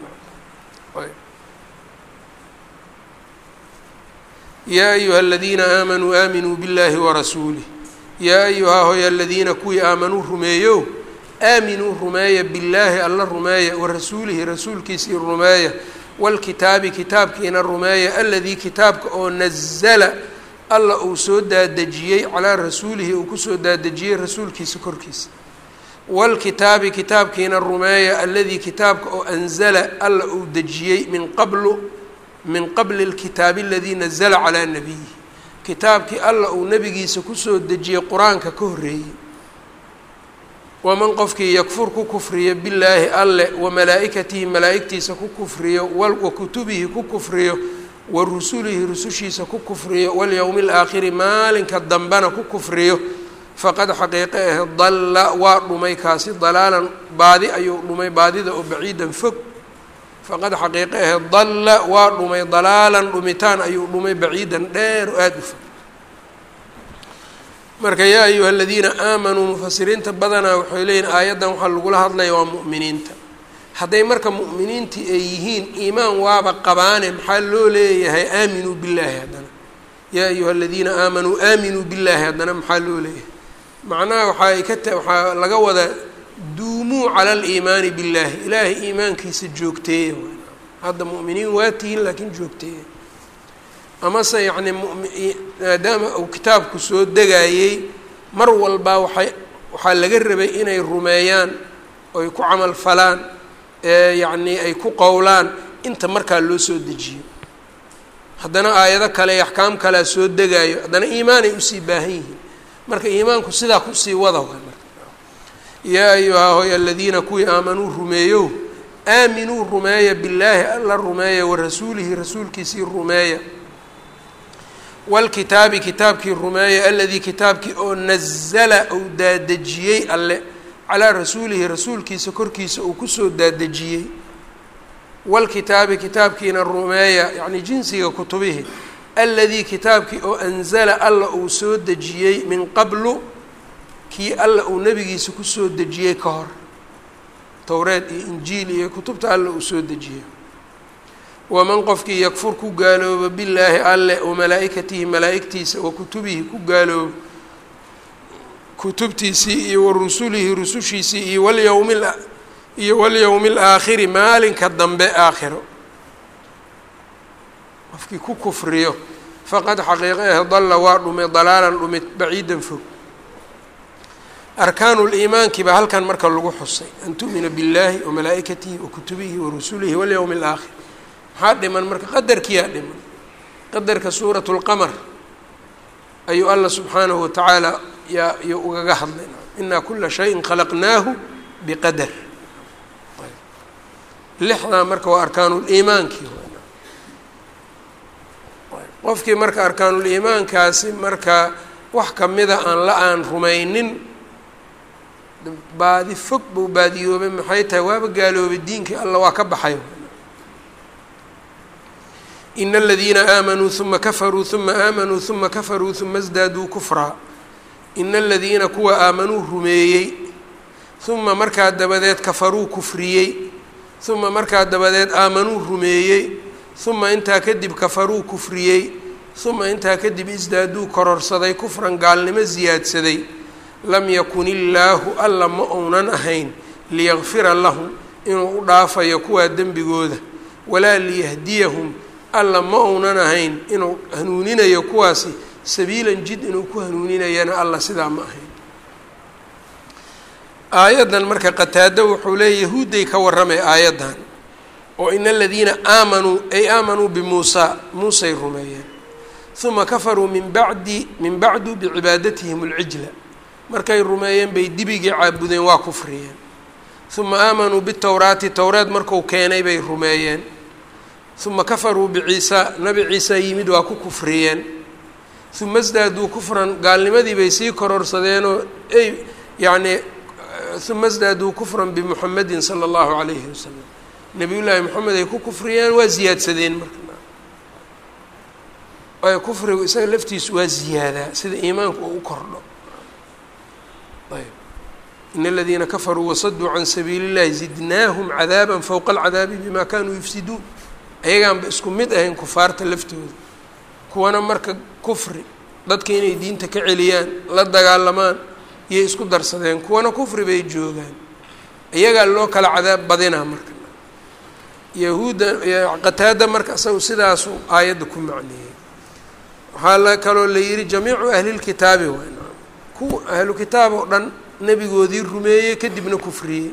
S1: yaa ayuha aladiina aamanuu aaminuu biاllahi warasuulih yaa ayuhaa hoy aladiina kuwii aamanuu rumeeyow aaminuu rumeeya billaahi alla rumeeya wa rasuulihi rasuulkiisii rumeeya wاlkitaabi kitaabkiina rumeeya aladii kitaabka oo nazla alla uu soo daadejiyey calaa rasuulihi uu kusoo daadejiyey rasuulkiisa korkiisa wاlkitaabi kitaabkiina rumeeya aladii kitaabka oo anzala alla uu dejiyey min qablu min qabli اlkitaabi aladii nazla calaa nabiyihi kitaabkii alla uu nebigiisa kusoo dejiyey qur-aanka ka horreeyey waman qofkii yakfur ku kufriyo billaahi alle wa malaa'ikatihi malaa'igtiisa ku kufriyo wa kutubihi ku kufriyo wa rusulihi rusushiisa ku kufriyo walyowmi alaakhiri maalinka dambena ku kufriyo faqad xaqiiqe ah dalla waa dhumay kaasi dalaalan baadi ayuu dhumay baadida oo baciidan fog faqad xaqiiqe ah dalla waa dhumay dalaalan dhumitaan ayuu dhumay baciidan dheer oo aada u fog marka yaa ayuha aladiina aamanuu mufasiriinta badanaa waxay leeyihin aayaddan waxaa lagula hadlaya waa mu'miniinta hadday marka mu'miniintii ay yihiin iimaan waaba qabaane maxaa loo leeyahay aaminuu billaahi haddana yaa ayuha aladiina aamanuu aaminuu billaahi haddana maxaa loo leeyahay macnaha waxaay ka ta waxaa laga wadaa duumuu cala aliimaani billaahi ilaahay iimaankiisa joogteeya hadda mu'miniin waa tihiin laakiin joogteeya amase yacni maadaama uu kitaabku soo degayey mar walbaa waxay waxaa laga rabay inay rumeeyaan oy ku camal falaan ee yacnii ay ku qowlaan inta markaa loo soo dejiyo haddana aayado kale iyo axkaam kalea soo degaayo haddana iimaanay usii baahan yihiin marka iimaanku sidaa kusii wada waay marka yaa ayuhaa hoy aladiina kuwii aamanuu rumeeyow aaminuu rumeeya billaahi alla rumeeya wa rasuulihi rasuulkiisii rumeeya wاlkitaabi kitaabkii rumeeya aladii kitaabkii oo nazla uu daadejiyey alle calaa rasuulihi rasuulkiisa korkiisa uu kusoo daadejiyey wاlkitaabi kitaabkiina rumeeya yacni jinsiga kutubihi aladii kitaabkii oo anzala alla uu soo dejiyey min qablu kii alla uu nebigiisa kusoo dejiyey ka hor towreed iyo injiil iyo kutubta alla uu soo dejiyey waman qofkii yakfur ku gaaloobo billaahi alle wa malaa'ikatihi malaa'igtiisa wa kutubihi ku gaaloobo kutubtiisii iyo wa rusulihi rusushiisii iyo walyowmi iyo walyowmi alaakhiri maalinka dambe aakhiro qofkii ku kufriyo faqad xaqiiqa ah dalla waa dhumay dalaalan dhumid baciidan fog arkaanu liimaankii baa halkan marka lagu xusay an tu'mina biاllaahi wa malaa'ikatihi wa kutubihi wa rusulihi walyowmi alaakhir maxaa dhiman marka qadarkiyaa dhiman qadarka suurat lqamar ayuu alla subxaanahu watacaala yaa iyo ugaga hadlay inaa kula shayin khalaqnaahu biqadar lixdaa marka waa arkaanuliimaankii qofkii marka arkaanuliimaankaasi marka wax kamida aan la aan rumaynin baadi fog buu baadiyoobay maxay tahay waaba gaaloobay diinkii alla waa ka baxay ina aladiina aamanuu uma kafaruu uma aamanuu uma kafaruu uma sdaaduu kufraa ina aladiina kuwa aamanuu rumeeyey uma markaa dabadeed kafaruu kufriyey uma markaa dabadeed aamanuu rumeeyey uma intaa kadib kafaruu kufriyey uma intaa kadib isdaaduu kororsaday kufran gaalnimo siyaadsaday lam yakun illaahu alla ma ounan ahayn liyakfira lahum inuu u dhaafayo kuwaa dembigooda walaa liyahdiyahum alla ma ounan ahayn inuu hanuuninayo kuwaasi sabiilan jid inuu ku hanuuninayana alla sidaa ma ahayn aayaddan marka qataado wuxuu leeya yahuudday ka warramay aayaddan oo ina aladiina aamanuu ay aamanuu bimuusaa muusay rumeeyeen uma kafaruu min bacdi min bacdu bicibaadatihim alcijla markay rumeeyeen bay dibigii caabudeen waa kufriyeen uma aamanuu bitowraati towraad marku keenay bay rumeeyeen uma kafaruu biciisa nabi ciisa yimid waa ku kufriyeen uma sdaaduu kufran gaalnimadii bay sii kororsadeenoo ay yacnii uma sdaaduu kufran bimuxamedin sala allahu calayhi wasalam nabiyullaahi moxamed ay ku kufriyeen waa ziyaadsadeen marka waayo kufrigu isaga laftiisu waa ziyaadaa sida iimaanku uu u kordho ayb in aladiina kafaruu wasaduu can sabiili اllahi zidnaahum cadaaba fowqa alcadaabi bima kanuu yufsiduun ayagaanba isku mid ahayn kufaarta laftooda kuwana marka kufri dadka inay diinta ka celiyaan la dagaalamaan iyay isku darsadeen kuwana kufri bay joogaan iyagaa loo kala cadaab badinaa marka yahuudda qataada marka isagu sidaasu aayadda ku macneeyey waxaa la kaloo la yihi jamiicu ahlilkitaabi waay kuwa ahlu kitaab oo dhan nebigoodii rumeeyey kadibna kufriyey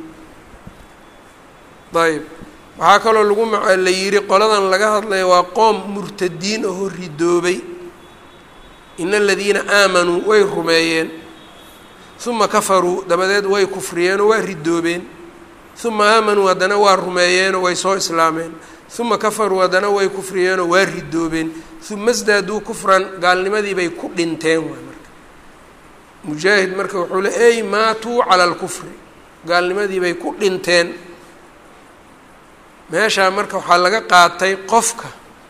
S1: ayb waxaa kaloo lagu la yihi qoladan laga hadlaya waa qoom murtadiin ahoo ridoobay ina aladiina aamanuu way rumeeyeen uma kafaruu dabadeed way kufriyeenoo waa ridoobeen uma aamanuu haddana waa rumeeyeenoo way soo islaameen uma kafaruu haddana way kufriyeenoo waa ridoobeen uma sdaaduu kufran gaalnimadii bay ku dhinteen waay marka mujaahid marka wuxuu le ey maatuu cala alkufri gaalnimadii bay ku dhinteen meeshaa marka waxaa laga qaatay qofka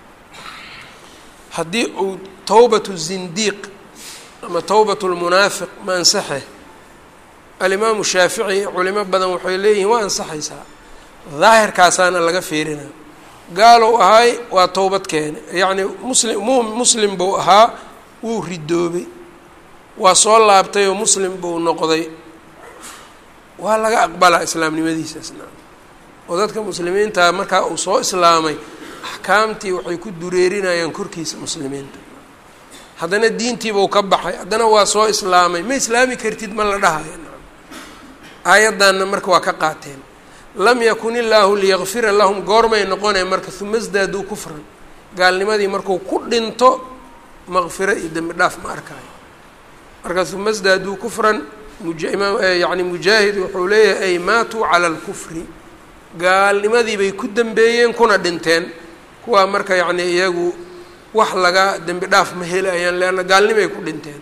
S1: haddii uu towbatu zindiiq ama towbatu lmunaafiq ma ansaxe alimaamu shaafici culimo badan waxay leeyihiin waa ansaxaysaa daahirkaasaana laga fiirinaa gaalow ahaay waa towbad keene yacni muslim mu muslim buu ahaa wuu ridoobay waa soo laabtay oo muslim buu noqday waa laga aqbalaa islaamnimadiisasna oo dadka muslimiinta markaa uu soo islaamay axkaamtii waxay ku dureerinayaan korkiisa muslimiinta haddana diintiibuu ka baxay haddana waa soo islaamay ma islaami kartid ma la dhahayo aayaddanna marka waa ka qaateen lam yakun illaahu liyakfira lahum goormay noqonay marka uma sdaaduu kufran gaalnimadii markuu ku dhinto maqfiro iyo dembi dhaaf ma arkaayo marka uma sdaaduu kufran yani mujaahid wuxuu leeyahay ay maatuu cala alkufri gaalnimadii bay ku dembeeyeen kuna dhinteen kuwaa marka yacni iyagu wax laga dembi dhaaf ma helayaan leanna gaalnimay ku dhinteen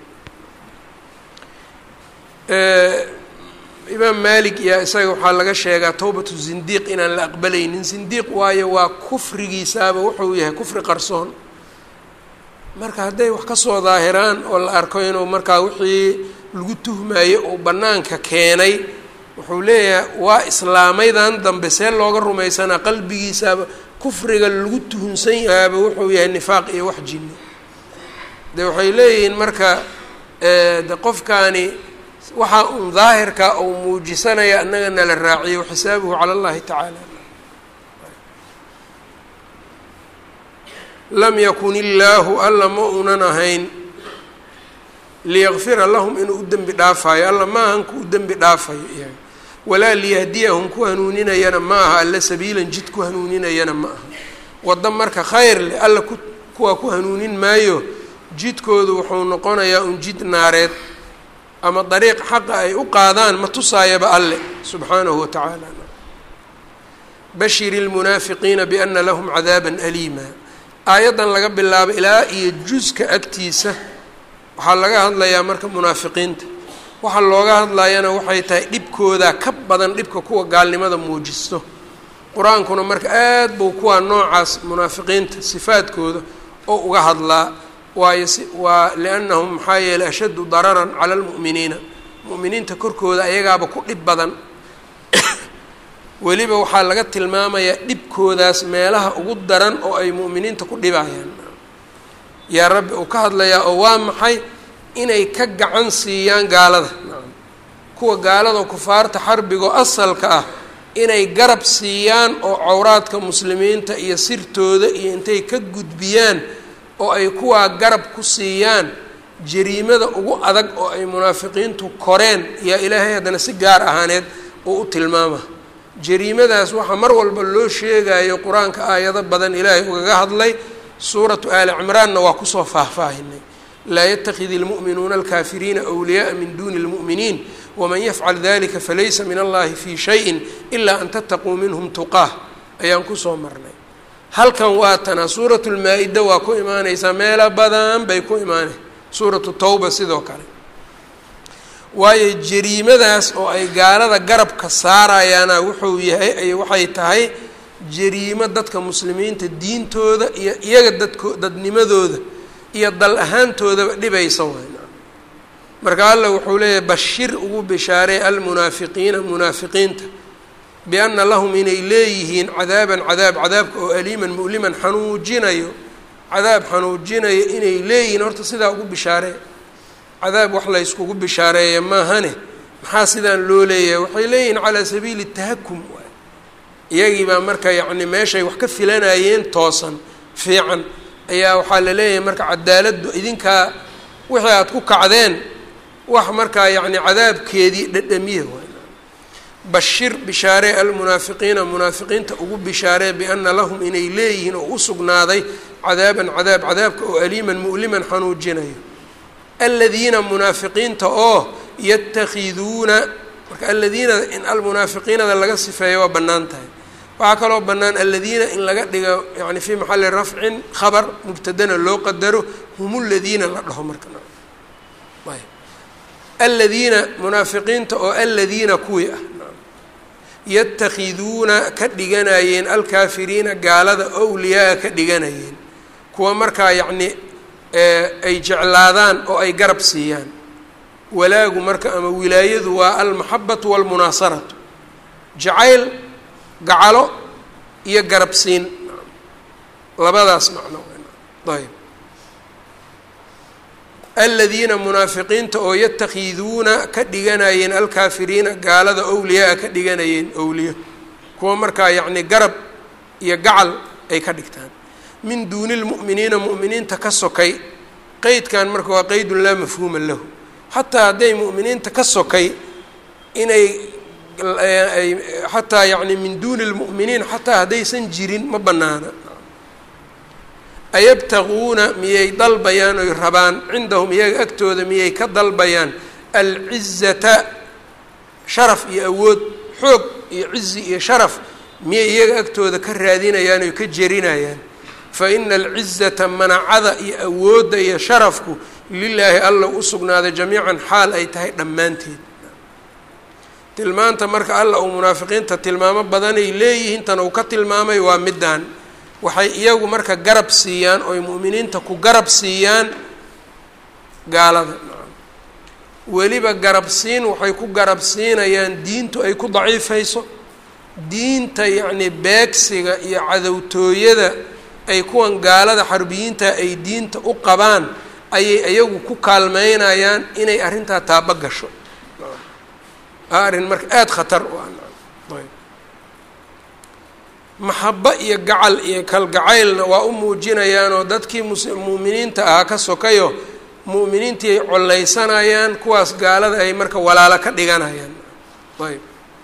S1: imaam malik iyo isaga waxaa laga sheegaa towbatu zindiiq inaan la aqbalaynin zindiiq waayo waa kufrigiisaaba wuxuu yahay kufri qarsoon marka hadday wax kasoo daahiraan oo la arko inuu markaa wixii lagu tuhmayo uu bannaanka keenay wuxuu leeyahay waa islaamaydan dambe see looga rumaysanaa qalbigiisaaba kufriga lagu tuhunsan yahaaba wuxuu yahay nifaaq iyo wax jinni de waxay leeyihiin marka de qofkaani waxaa un daahirka uu muujisanaya annaga nala raaciyo xisaabuhu cala allahi tacaala lam yakun illaahu alla ma unan ahayn liyakfira lahum inuu u dembi dhaafayo alla ma ahan ku u dembi dhaafayo iyaga walaa liyahdiyahum ku hanuuninayana ma aha alla sabiilan jid ku hanuuninayana ma aha waddo marka khayr leh alla ku kuwaa ku hanuunin maayo jidkoodu wuxuu noqonayaa un jid naareed ama dariiq xaqa ay u qaadaan ma tusaayaba alle subxaanahu wa tacaala bashiri lmunaafiqiina biana lahum cadaaban aliima aayaddan laga bilaabo ilaa iyo juska agtiisa waxaa laga hadlayaa marka munaafiqiinta waxa looga hadlayana waxay tahay dhibkooda ka badan dhibka kuwa gaalnimada muujisto qur-aankuna marka aad buu kuwaa noocaas munaafiqiinta sifaadkooda oo uga hadlaa waayo si waa liannahum maxaa yeeley ashaddu dararan cala almu'miniina mu'miniinta korkooda ayagaaba ku dhib badan weliba waxaa laga tilmaamayaa dhibkoodaas meelaha ugu daran oo ay mu'miniinta ku dhibayaan yaa rabbi uu ka hadlayaa oo waa maxay inay ka gacan siiyaan gaalada kuwa gaalada kufaarta xarbigo asalka ah inay garab siiyaan oo cawraadka muslimiinta iyo sirtooda iyo intay ka gudbiyaan oo ay kuwaa garab ku siiyaan jariimada ugu adag oo ay munaafiqiintu koreen yaa ilaahay haddana si gaar ahaaneed uu u tilmaama jariimadaas waxaa mar walba loo sheegayo qur-aanka aayado badan ilaahay ugaga hadlay suuratu aali cimraanna waa kusoo faahfaahinay laa yatakidi اlmu'minuuna alkaafiriina wliyaءa min duni اlmu'miniin waman yafcal dalika falaysa min allahi fi shayin ilaa an tattaquu minhum tuqaah ayaan kusoo marnay halkan waa tana suuratu lmaa-ida waa ku imaaneysaa meelo badan bay ku imaanay suuratu tawba sidoo kale waayo jariimadaas oo ay gaalada garabka saarayaana wuxuu yahay ay waxay tahay jariimo dadka muslimiinta diintooda iyo iyaga dadko dadnimadooda iyo dal ahaantoodaba dhibaysa wayn marka alla wuxuu leeyahay bashir ugu bishaaray almunaafiqiina munaafiqiinta bianna lahum inay leeyihiin cadaaban cadaab cadaabka oo aliiman mu'liman xanuujinayo cadaab xanuujinayo inay leeyihiin horta sidaa ugu bishaaree cadaab wax la yskugu bishaareeya maahane maxaa sidaan loo leeyahay waxay leeyihiin calaa sabiili tahakum waay iyagii baa marka yacni meeshay wax ka filanayeen toosan fiican ayaa waxaa la leeyahay marka cadaaladdu idinkaa wixii aada ku kacdeen wax markaa yacni cadaabkeedii dhadhamiya waay bashir bishaaree almunaafiqiina munaafiqiinta ugu bishaaree biana lahum inay leeyihiin oo u sugnaaday cadaaban cadaab cadaabka oo aliiman mu'liman xanuujinayo aladiina munaafiqiinta oo yatakhiduuna marka aladiina in almunaafiqiinada laga sifeeyo waa bannaan tahay waxaa kaloo bannaan aladiina in laga dhigo yani fii maxali rafcin khabar mubtadana loo qadaro hum ladiina la dhaho marka aladiina munaafiqiinta oo aladiina kuwii ah yatakhiduuna ka dhiganayeen alkaafiriina gaalada owliyaa ka dhiganayeen kuwa markaa yacni ay jeclaadaan oo ay garab siiyaan walaagu marka ama wilaayadu waa almaxabatu walmunaasaratu jacayl gacalo iyo garab siin labadaas macno ayb aladiina munaafiqiinta oo yatakhiduuna ka dhiganayeen alkaafiriina gaalada owliyaa ka dhiganayeen owliyo kuwa markaa yacni garab iyo gacal ay ka dhigtaan min duuni lmu'miniina mu'miniinta ka sokay qeydkan marka waa qeydun laa mafhuuma lahu xataa hadday mu'miniinta ka sokay inay xataa yacni min duuni lmu'miniin xataa haddaysan jirin ma bannaana ayabtaguuna miyay dalbayaan oy rabaan cindahum iyaga agtooda miyay ka dalbayaan alcizata sharaf iyo awood xoog iyo cizi iyo sharaf miyay iyaga agtooda ka raadinayaan oy ka jerinayaan fa ina alcizata manacada iyo awoodda iyo sharafku lilaahi alla u sugnaaday jamiican xaal ay tahay dhammaanteed tilmaanta marka alla uu munaafiqiinta tilmaamo badanay leeyihiin tan uu ka tilmaamay waa middaan waxay iyagu marka garab siiyaan ooy mu'miniinta ku garab siiyaan gaalada weliba garab siin waxay ku garab siinayaan diintu ay ku daciifayso diinta yacni beegsiga iyo cadowtooyada ay kuwan gaalada xarbiyiinta ay diinta u qabaan ayay iyagu ku kaalmeynayaan inay arrintaa taaba gasho arrin marka aada khatar u ah ayb maxabo iyo gacal iyo kalgacaylna waa u muujinayaanoo dadkii mus mu'miniinta ahaa ka sokayo mu'miniintii ay collaysanayaan kuwaas gaalada ay marka walaalo ka dhiganayaan ayb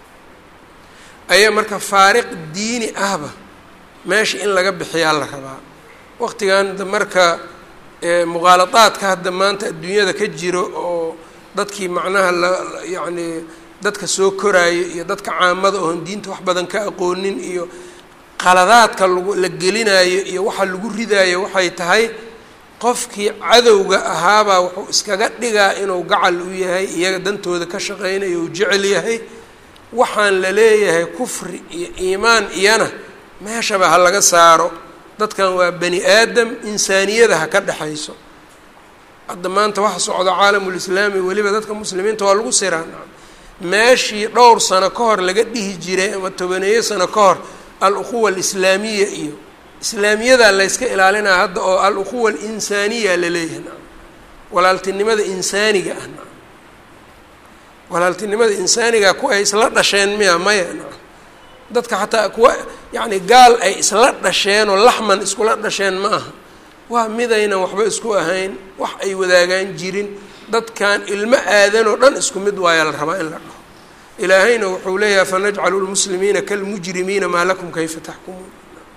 S1: ayaa marka faariq diini ahba meesha in laga bixiyaa la rabaa waqtigan marka muqaaladaadka hadda maanta adduunyada ka jiro oo dadkii macnaha la yacni dadka soo koraayo iyo dadka caamada oon diinta wax badan ka aqoonin iyo qaladaadka lagu la gelinayo iyo waxa lagu ridaayo waxay tahay qofkii cadowga ahaabaa wuxuu iskaga dhigaa inuu gacal u yahay iyaga dantooda ka shaqeynayo uu jecel yahay waxaan la leeyahay kufri iyo iimaan iyana meeshaba ha laga saaro dadkan waa bani aadam insaaniyada ha ka dhexayso hadda maanta waxa socda caalamulislaami weliba dadka muslimiinta waa lagu siraa meeshii dhowr sano ka hor laga dhihi jiray ama tobaneeyo sano ka hor al-ukhuwa alislaamiya iyo islaamiyadaa layska ilaalinaa hadda oo al-ukhuwa alinsaaniya laleeyahay na walaaltinimada insaaniga ah na walaaltinimada insaaniga kuwa ay isla dhasheen miya maya na dadka xataa kuwa yacni gaal ay isla dhasheen oo laxman iskula dhasheen ma aha waa midaynan waxba isku ahayn wax ay wadaagaan jirin dadkan ilmo aadan oo dhan isku mid waayaa la rabaa in la dhaho ilaahayna wuxuu leeyahay fanajcalu lmuslimiina kalmujrimiina maa lakum kayfa taxkumuun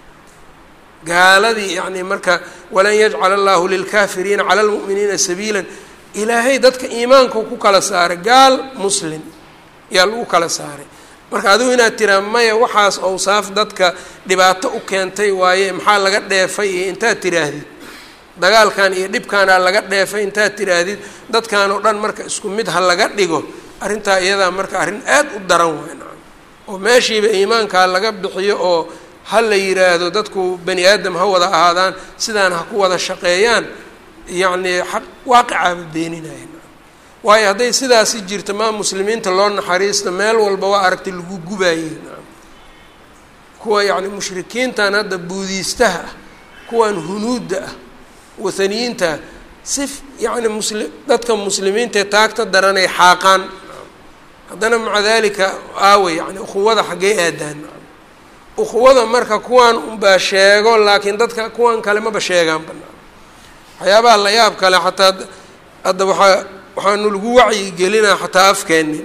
S1: gaaladii yacni marka walan yajcala allahu lilkaafiriina cala lmu'miniina sabiila ilaahay dadka iimaanka ku kala saaray gaal muslim yaa lagu kala saaray marka adigu inaad tiraa maya waxaas owsaaf dadka dhibaato u keentay waaye maxaa laga dheefay iyo intaad tiraahdid dagaalkan iyo dhibkaanaa laga dheefay intaad tiraahdid dadkan oo dhan marka isku mid ha laga dhigo arrintaa iyadaa marka arrin aad u daran waay nacam oo meeshiiba iimaankaa laga bixiyo oo ha la yiraahdo dadku bani aadam ha wada ahaadaan sidaan ha ku wada shaqeeyaan yacnii xaq waaqicaaba beeninaya waayo hadday sidaasi jirto maa muslimiinta loo naxariista meel walba waa aragtay lagu gubaayey nacam kuwa yacni mushrikiintan hadda buudiistaha ah kuwan hunuudda ah wathaniyiinta si yacni musli dadka muslimiintaee taagta daranay xaaqaan haddana maca dalika aawe yani ukhuwada xaggee aadaan ukhuwada marka kuwan unbaa sheego laakiin dadka kuwan kale maba sheegaan banaa waxyaabaha la yaab kale xataa hadda waxaa waxaanu lagu wacyi gelinaa xataa afkeeni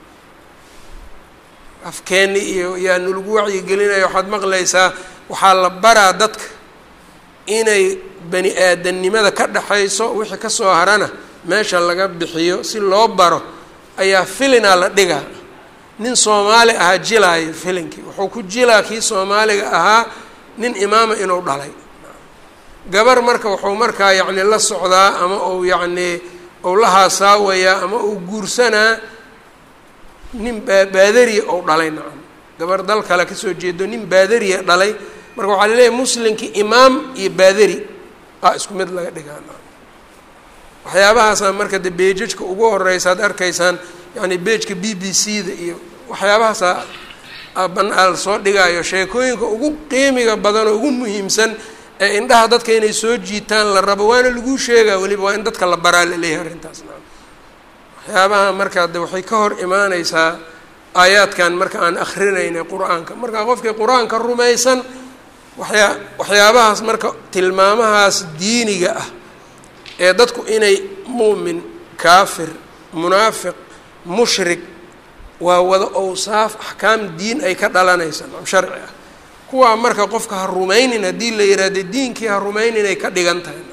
S1: afkeeni iyo yaanu lagu wacyi gelinaya waxaad maqlaysaa waxaa la baraa dadka inay bani aadamnimada ka dhexayso wixii kasoo harana meesha laga bixiyo si loo baro ayaa filinaa la dhigaa nin soomaali ahaa jilaayo filinkii wuxuu ku jilaa kii soomaaliga ahaa nin imaama inuu dhalay gabar marka wuxuu markaa yacni la socdaa ama uu yacnii ou la haasaawayaa ama uu guursanaa nin baa baadariya ou dhalay nacam gabar dal kale kasoo jeedo nin baadariya dhalay marka waxaa laleeyahay muslimkii imaam iyo baadari aa isku mid laga dhigaa nacam waxyaabahaasa marka de beejajka ugu horeysa ad arkaysaan yani beejka b b c da iyo waxyaabahaasa banal soo dhigaayo sheekooyinka ugu qiimiga badan oo ugu muhiimsan ee indhaha dadka inay soo jiitaan la rabo waana laguu sheegaa weliba waa in dadka la baraa laleeyahay arrintaas naam waxyaabaha marka de waxay ka hor imaaneysaa aayaadkan marka aan akrinaynay qur-aanka marka qofkii qur-aanka rumaysan waxyaa waxyaabahaas marka tilmaamahaas diiniga ah ee dadku inay muumin kaafir munaafiq mushrik waa wada owsaaf axkaam diin ay ka dhalanaysa nam sharci ah kuwaa marka qofka ha rumaynin haddii la yihahdo diinkii ha rumaynin ay ka dhigan tahay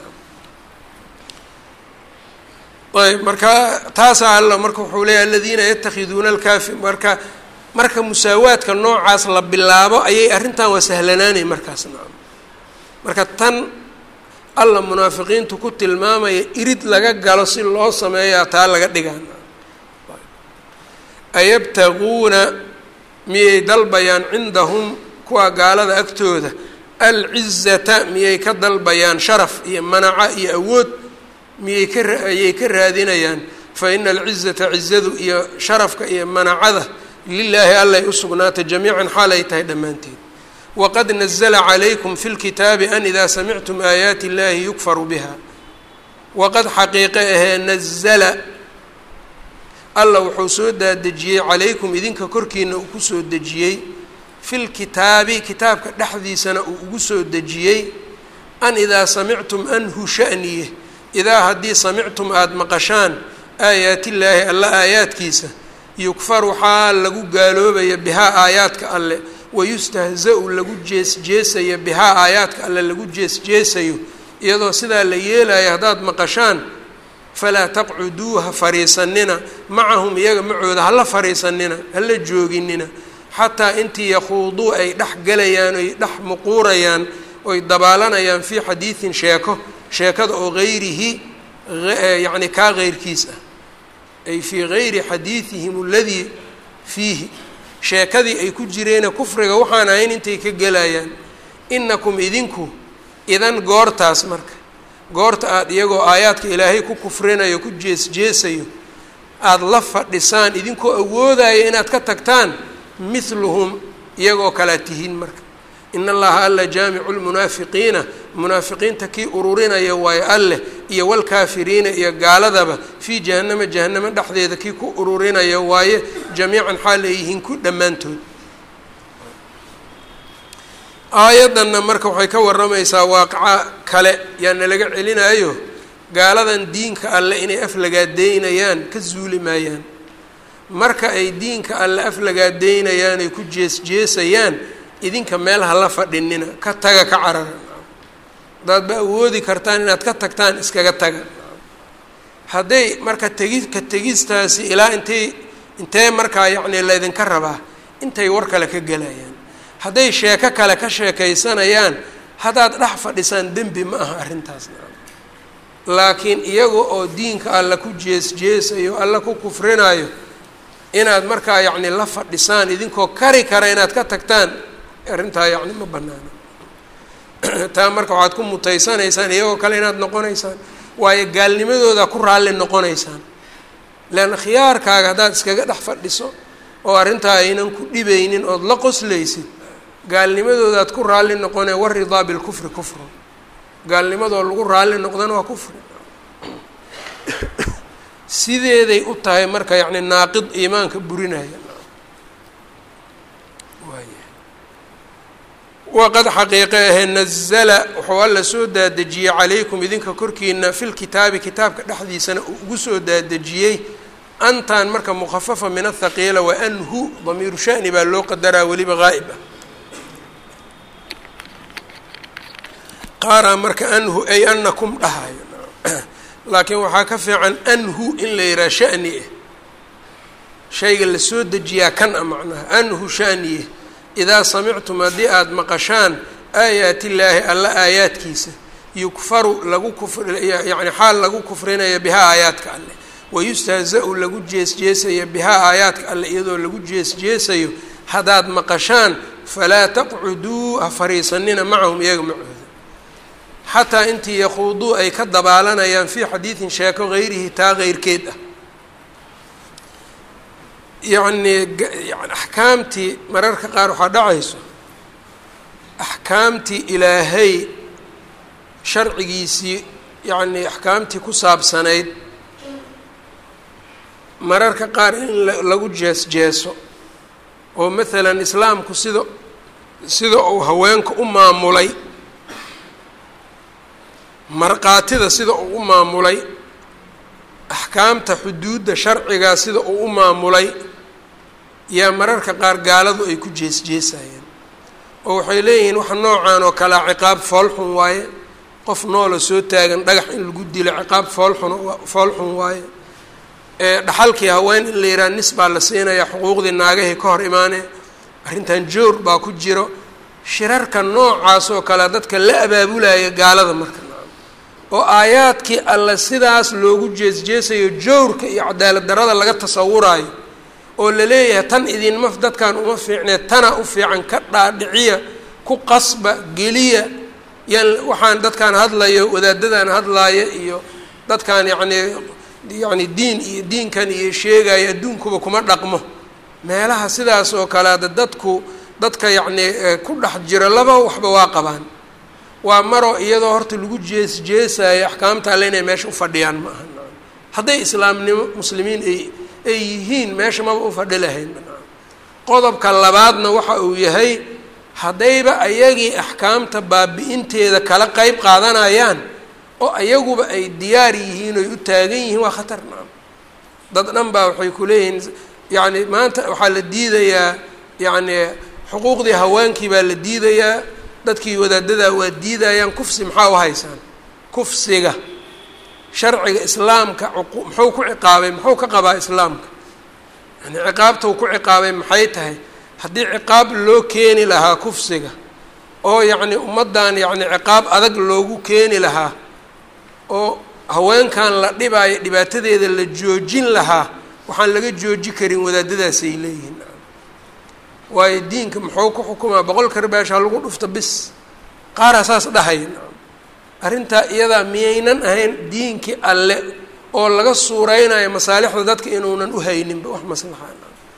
S1: ayb marka taasaa alla marka wuxuu leeyahy aladiina yatakhiduuna alkaafi marka marka musaawaadka noocaas la bilaabo ayay arrintan waa sahlanaanay markaas nacam marka tan alla munaafiqiintu ku tilmaamaya irid laga galo si loo sameeyaa taa laga dhigaa ayabtaguuna miyay dalbayaan cindahum kuwa gaalada agtooda alcizata miyay ka dalbayaan sharaf iyo manaca iyo awood miyay ka ayay ka raadinayaan fa ina alcizata cizadu iyo sharafka iyo manacada lilaahi allay u sugnaatay jamiican xaal ay tahay dhammaanteed waqad nazla calaykum fi lkitaabi an idaa samictum aayaati illahi yukfaru biha waqad xaqiiqe ahee nazala alla wuxuu soo daadejiyey calaykum idinka korkiina uu kusoo dejiyey fil kitaabi kitaabka dhexdiisana uu ugu soo dejiyey an idaa samictum anhu sha'niye idaa haddii samictum aada maqashaan aayaatillaahi alla aayaadkiisa yukfaru xaal lagu gaaloobaya bihaa aayaadka alle wayustahza-u lagu jeesjeesaya bihaa aayaadka alle lagu jeesjeesayo iyadoo sidaa la yeelayo haddaad maqashaan falaa taqcuduu ha fariisanina macahum iyaga macooda hala fariisanina hala jooginina xataa intii yakhuuduu ay dhex galayaan oy dhex muquurayaan oy dabaalanayaan fii xadiidin sheeko sheekada oo gayrihi yacni kaa geyrkiis ah ay fii gayri xadiidihim aladii fiihi sheekadii ay ku jireene kufriga waxaan ahayn intay ka gelayaan inakum idinku idan goortaas marka goorta aada iyagoo aayaadka ilaahay ku kufrinayo ku jees-jeesayo aada la fadhisaan idinkoo awoodaya inaad ka tagtaan mithluhum iyagoo kalea tihiin marka in allaha alla jaamicu lmunaafiqiina munaafiqiinta kii ururinaya waayo alleh iyo walkaafiriina iyo gaaladaba fii jahannama jahanamo dhexdeeda kii ku ururinaya waaye jamiican xaal ay yihiin ku dhammaantood aayaddanna marka waxay ka warramaysaa waaqaca kale yaana laga celinayo gaaladan diinka alle inay aflagaadeynayaan ka zuuli maayaan marka ay diinka alle aflagaadeynayaan ay ku jees-jeesayaan idinka meel hala fadhinina ka taga ka carara haddaad ba awoodi kartaan inaad ka tagtaan iskaga taga hadday marka tegi ka tegistaasi ilaa intay intee markaa yacni laydinka rabaa intay war kale ka gelayaan hadday sheeko kale ka sheekaysanayaan haddaad dhex fadhisaan dembi ma aha arrintaas laakiin iyaga oo diinka alla ku jees-jeesayo alla ku kufrinayo inaad markaa yacni la fadhisaan idinkoo kari kara inaad ka tagtaan arrintaa yacni ma banaano taa marka waxaad ku mutaysanaysaan iyagoo kale inaad noqonaysaan waayo gaalnimadooda ku raalli noqonaysaan leanna khiyaarkaaga haddaad iskaga dhex fadhiso oo arrintaa aynan ku dhibaynin ood la qoslaysid gaalnimadoodaad ku raalli noqonee waridaa bilkufri kufru gaalnimadoo lagu raalli noqdana waa kufri sideeday u tahay marka yacni naaqid iimaanka burinaya waqad xaqiiqe ahee nazala wuxuu alla soo daadejiyey calaykum idinka korkiina fi lkitaabi kitaabka dhexdiisana uu ugu soo daadejiyey antan marka mukhafafa min athaqiila wa anhu damiiru shani baa loo qadaraa weliba gaa'ib ah qaaraa marka anhu ay anakum dhahayo laakiin waxaa ka fiican anhu in la yihaha shani ah shayga lasoo dejiyaa kan a macnaha anhu shaniye idaa samictum haddii aada maqashaan aayaat illaahi alla aayaadkiisa yukfaru lagu kufryani xaal lagu kufrinaya bihaa aayaadka alleh wayustahza-u lagu jees-jeesaya bihaa aayaadka alleh iyadoo lagu jees-jeesayo haddaad maqashaan falaa taqcuduu ha fariisanina macahum iyaga macooda xataa intii yakhuuduu ay ka dabaalanayaan fii xadiidin sheeko gayrihi taa geyrkeed ah yacnii yani axkaamtii mararka qaar waxaa dhacayso axkaamtii ilaahay sharcigiisii yacnii axkaamtii ku saabsanayd mararka qaar in lagu jees-jeeso oo maalan islaamku sida sida uu haweenka u maamulay markhaatida sida uu u maamulay axkaamta xuduudda sharcigaa sida uu u maamulay yaa mararka qaar gaaladu ay ku jees-jeesayeen oo waxay leeyihiin wax noocan oo kalea ciqaab foolxun waaye qof noola soo taagan dhagax in lagu dilo ciqaab foolxun foolxun waaye edhaxalkii haween in la yidhaha nis baa la siinayaa xuquuqdii naagahii ka hor imaanee arrintan joor baa ku jiro shirarka noocaas oo kale dadka la abaabulaya gaalada marka oo aayaadkii alle sidaas loogu jees-jeesayo jowrka iyo cadaalad darada laga tasawuraayo oo la leeyahay tan idinma dadkan uma fiicnee tana u fiican ka dhaadhiciya ku qasba geliya yan waxaan dadkaan hadlayo wadaadadan hadlaaya iyo dadkaan yacnii yacni diin iyo diinkan iyo sheegayo adduunkuba kuma dhaqmo meelaha sidaas oo kale ada dadku dadka yacnii ku dhex jiro laba waxba waa qabaan waa maroo iyadoo horta lagu jees-jeesayo axkaamta alle inay meesha u fadhiyaan ma aha hadday islaamnimo muslimiin ay ay yihiin meesha maba u fadhi lahayn qodobka labaadna waxa uu yahay haddayba ayagii axkaamta baabi-inteeda kala qeyb qaadanayaan oo ayaguba ay diyaar yihiin oy u taagan yihiin waa khatar naam dad dhan baa waxay ku leeyihiin yacni maanta waxaa la diidayaa yacni xuquuqdii haweenkii baa la diidayaa dadkii wadaadadaa waa diidayaan kufsi maxaa u haysaan kufsiga sharciga islaamka muxuu ku ciqaabay muxuu ka qabaa islaamka yani ciqaabtau ku ciqaabay maxay tahay haddii ciqaab loo keeni lahaa kufsiga oo yacni ummaddan yacni ciqaab adag loogu keeni lahaa oo haweenkan la dhibaayo dhibaatadeeda la joojin lahaa waxaan laga jooji karin wadaadadaasay leeyihiin waayo diinka muxuu ku xukumaa boqol karbaasha lagu dhufto bis qaaraa saas dhahaya arrintaa iyadaa miyaynan ahayn diinkii alle oo laga suureynayo masaalixda dadka inuunan uhayninba wax maslaxa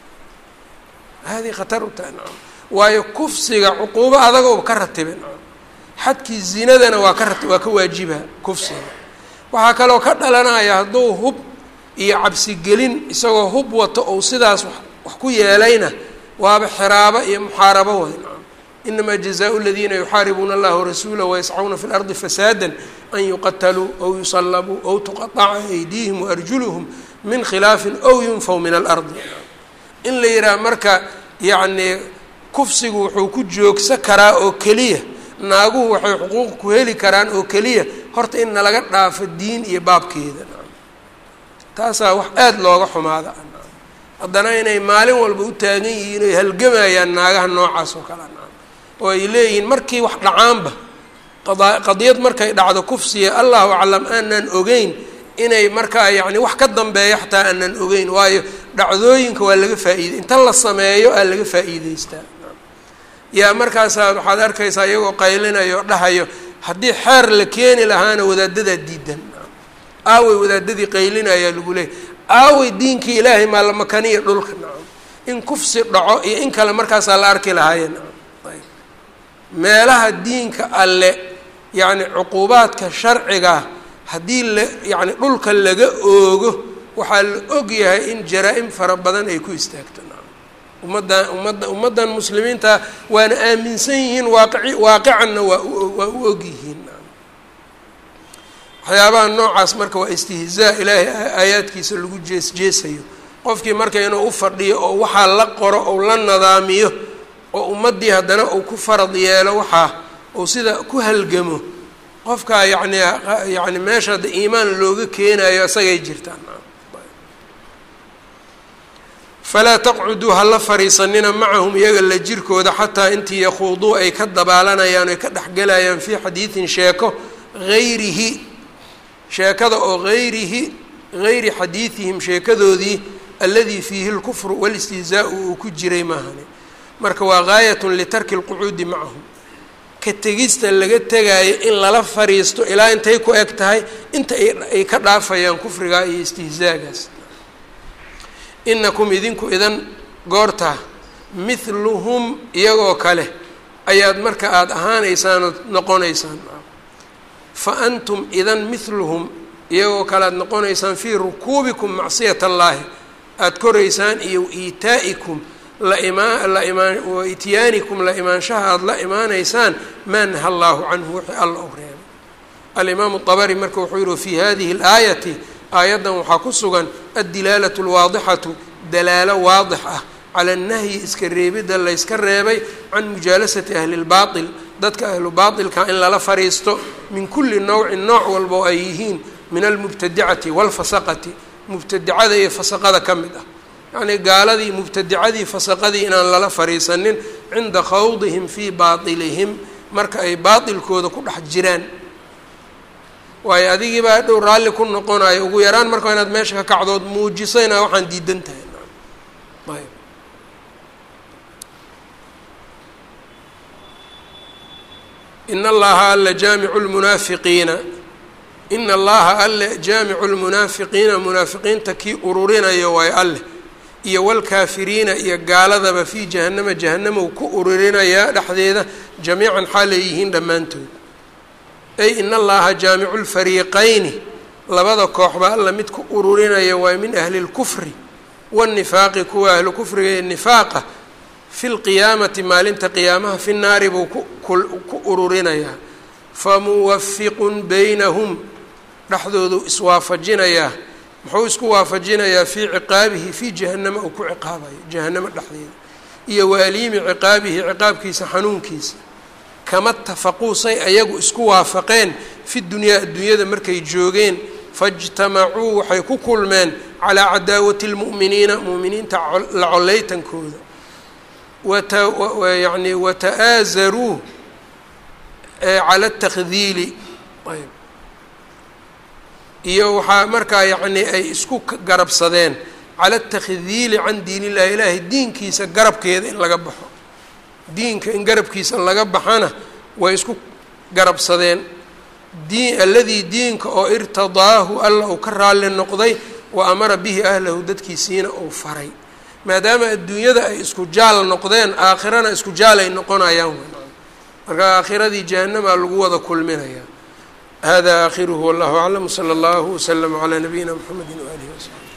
S1: haadii khatar u tahay nacam waayo kufsiga cuquubo adagoo ka ratiba nacam xadkii zinadana waa ka rat waa ka waajiba kufsiga waxaa kaloo ka dhalanaya hadduu hub iyo cabsigelin isagoo hub wato ou sidaas wax ku yeelayna waaba xiraabo iyo muxaarabo way nacam inamaa jazaau ladiina yuxaaribuuna allaha warasuulah wayascauna fi lardi fasaada an yuqataluu ow yusalabuu ow tuqaaca aydiihim waarjuluhum min khilaafin ow yunfaw min alardi in la yidhaha marka yacnii kufsigu wuxuu ku joogsa karaa oo keliya naaguhu waxay xuquuq ku heli karaan oo keliya horta in nalaga dhaafo diin iyo baabkeeda taasaa wax aada looga xumaada haddana inay maalin walba u taagan yihiin oy halgamayaan naagaha noocaas oo kale oo ay leeyihiin markii wax dhacaanba qada qadiyad markay dhacdo kufsiya allahu aclam aanan ogeyn inay markaa yacni wax ka dambeeya xataa aanan ogeyn waayo dhacdooyinka waa laga faa'iiday inta la sameeyo aa laga faa'iideystaa yaa markaasaa waxaad arkaysaa iyagoo qaylinayo o dhahayo haddii xeer la keeni lahaana wadaadadaa diidan aawey wadaadadii qaylinayaa lagu leeyay aawey diinkii ilaahay maa la makaniya dhulka nacam in kufsi dhaco iyo in kale markaasaa la arki lahaaya nacam ayb meelaha diinka alle yacni cuquubaadka sharciga haddii la yacni dhulka laga oogo waxaa la og yahay in jaraa-im fara badan ay ku istaagto nacam ummaddan ummadda ummaddan muslimiinta waana aaminsan yihiin waaqici waaqicanna waa u waa u og yihiin nacam waxyaabaha noocaas marka waa istihzaa ilaahay aayaadkiisa lagu jees jeesayo qofkii marka inuu u fadhiyo oo waxaa la qoro ou la nadaamiyo oo ummaddii haddana uu ku farad yeelo waxaa uu sida ku halgamo qofkaa yacni yacni meesha hadda iimaan looga keenayo isagay jirtaan falaa taqcuduu ha la fariisanina macahum iyaga la jirkooda xataa intii yakhuuduu ay ka dabaalanayaan oy ka dhexgelayaan fii xadiidin sheeko hayrihi sheekada oo hayrihi hayri xadiidihim sheekadoodii alladii fiihi lkufru walistihzaau uu ku jiray maahane marka waa gaayatun litarki lqucuudi macahum ka tegista laga tegaayo in lala fariisto ilaa intay ku eg tahay inta ay ka dhaafayaan kufrigaa iyo istihzaagaas inakum idinku idan goortaa mithluhum iyagoo kale ayaad marka aada ahaanaysaan ood noqonaysaan fa antum idan mithluhum iyagoo kale aada noqonaysaan fii rukuubikum macsiyat allaahi aada koraysaan iyo iitaa'ikum la imaa la imaan wa ityaanikum la imaanshaha aada la imaanaysaan maa naha allaahu canhu wixii alla u reebay alimaamu dabari marka wuxuu yihi fii hadihi alaayati aayaddan waxaa ku sugan addilaalatu alwaadixatu dalaalo waadix ah cala annahyi iska reebidda layska reebay can mujaalasati ahli lbaatil dadka ahlu baatilka in lala fariisto min kulli nowcin nooc walba oo ay yihiin min almubtadicati waalfasaqati mubtadicada iyo fasaqada ka mid ah yacnii gaaladii mubtadicadii fasaqadii inaan lala fariisanin cinda khawdihim fii baatilihim marka ay baatilkooda ku dhex jiraan waayo adigii baa dhow raalli ku noqonayo ugu yaraan marka inaad meesha ka kacdood muujisayna waxaan diidan tahay ayb in allaha alla jaamicu lmunaafiqiina ina allaha alle jaamicu lmunaafiqiina munaafiqiinta kii ururinayo waayo alleh iyo walkaafiriina iyo gaaladaba fii jahanama jahanama uu ku ururinayaa dhexdeeda jamiican xaal ay yihiin dhammaantood ay in allaha jaamicu lfariiqayni labada kooxba alla mid ku ururinaya waa min ahli lkufri wاnifaaqi kuwa ahlu kufriga ee nifaaqa fi lqiyaamati maalinta qiyaamaha fi naari buu ku ururinayaa famuwafiqun baynahum dhexdoodu iswaafajinayaa muxuu isku waafajinayaa fii ciqaabihi fii jahanama uu ku ciqaabayo jahanamo dhexdeeda iyo waaliimi ciqaabihi ciqaabkiisa xanuunkiisa kama tafaquu say ayagu isku waafaqeen fi dunyaa adduunyada markay joogeen faijtamacuu waxay ku kulmeen calaa cadaawati lmu'miniina mu'miniinta la coleytankooda yani wata'aazaruu cala اtakdiili ayb iyo waxaa markaa yacni ay isku garabsadeen cala اtakdiili can diin illahi ilaahay diinkiisa garabkeeda in laga baxo diinka in garabkiisa laga baxana way isku garabsadeen diin alladii diinka oo irtadaahu alla uu ka raalli noqday wa amara bihi ahlahu dadkiisiina uu faray maadaama adduunyada ay isku jaal noqdeen aakhirana isku jaal ay noqonayaan marka aakhiradii jahanamaa lagu wada kulminaya hada aakhiruhu wallahu aclam wsala allahu waslama calaa nabiyina mxamedi waalihi wasaxbi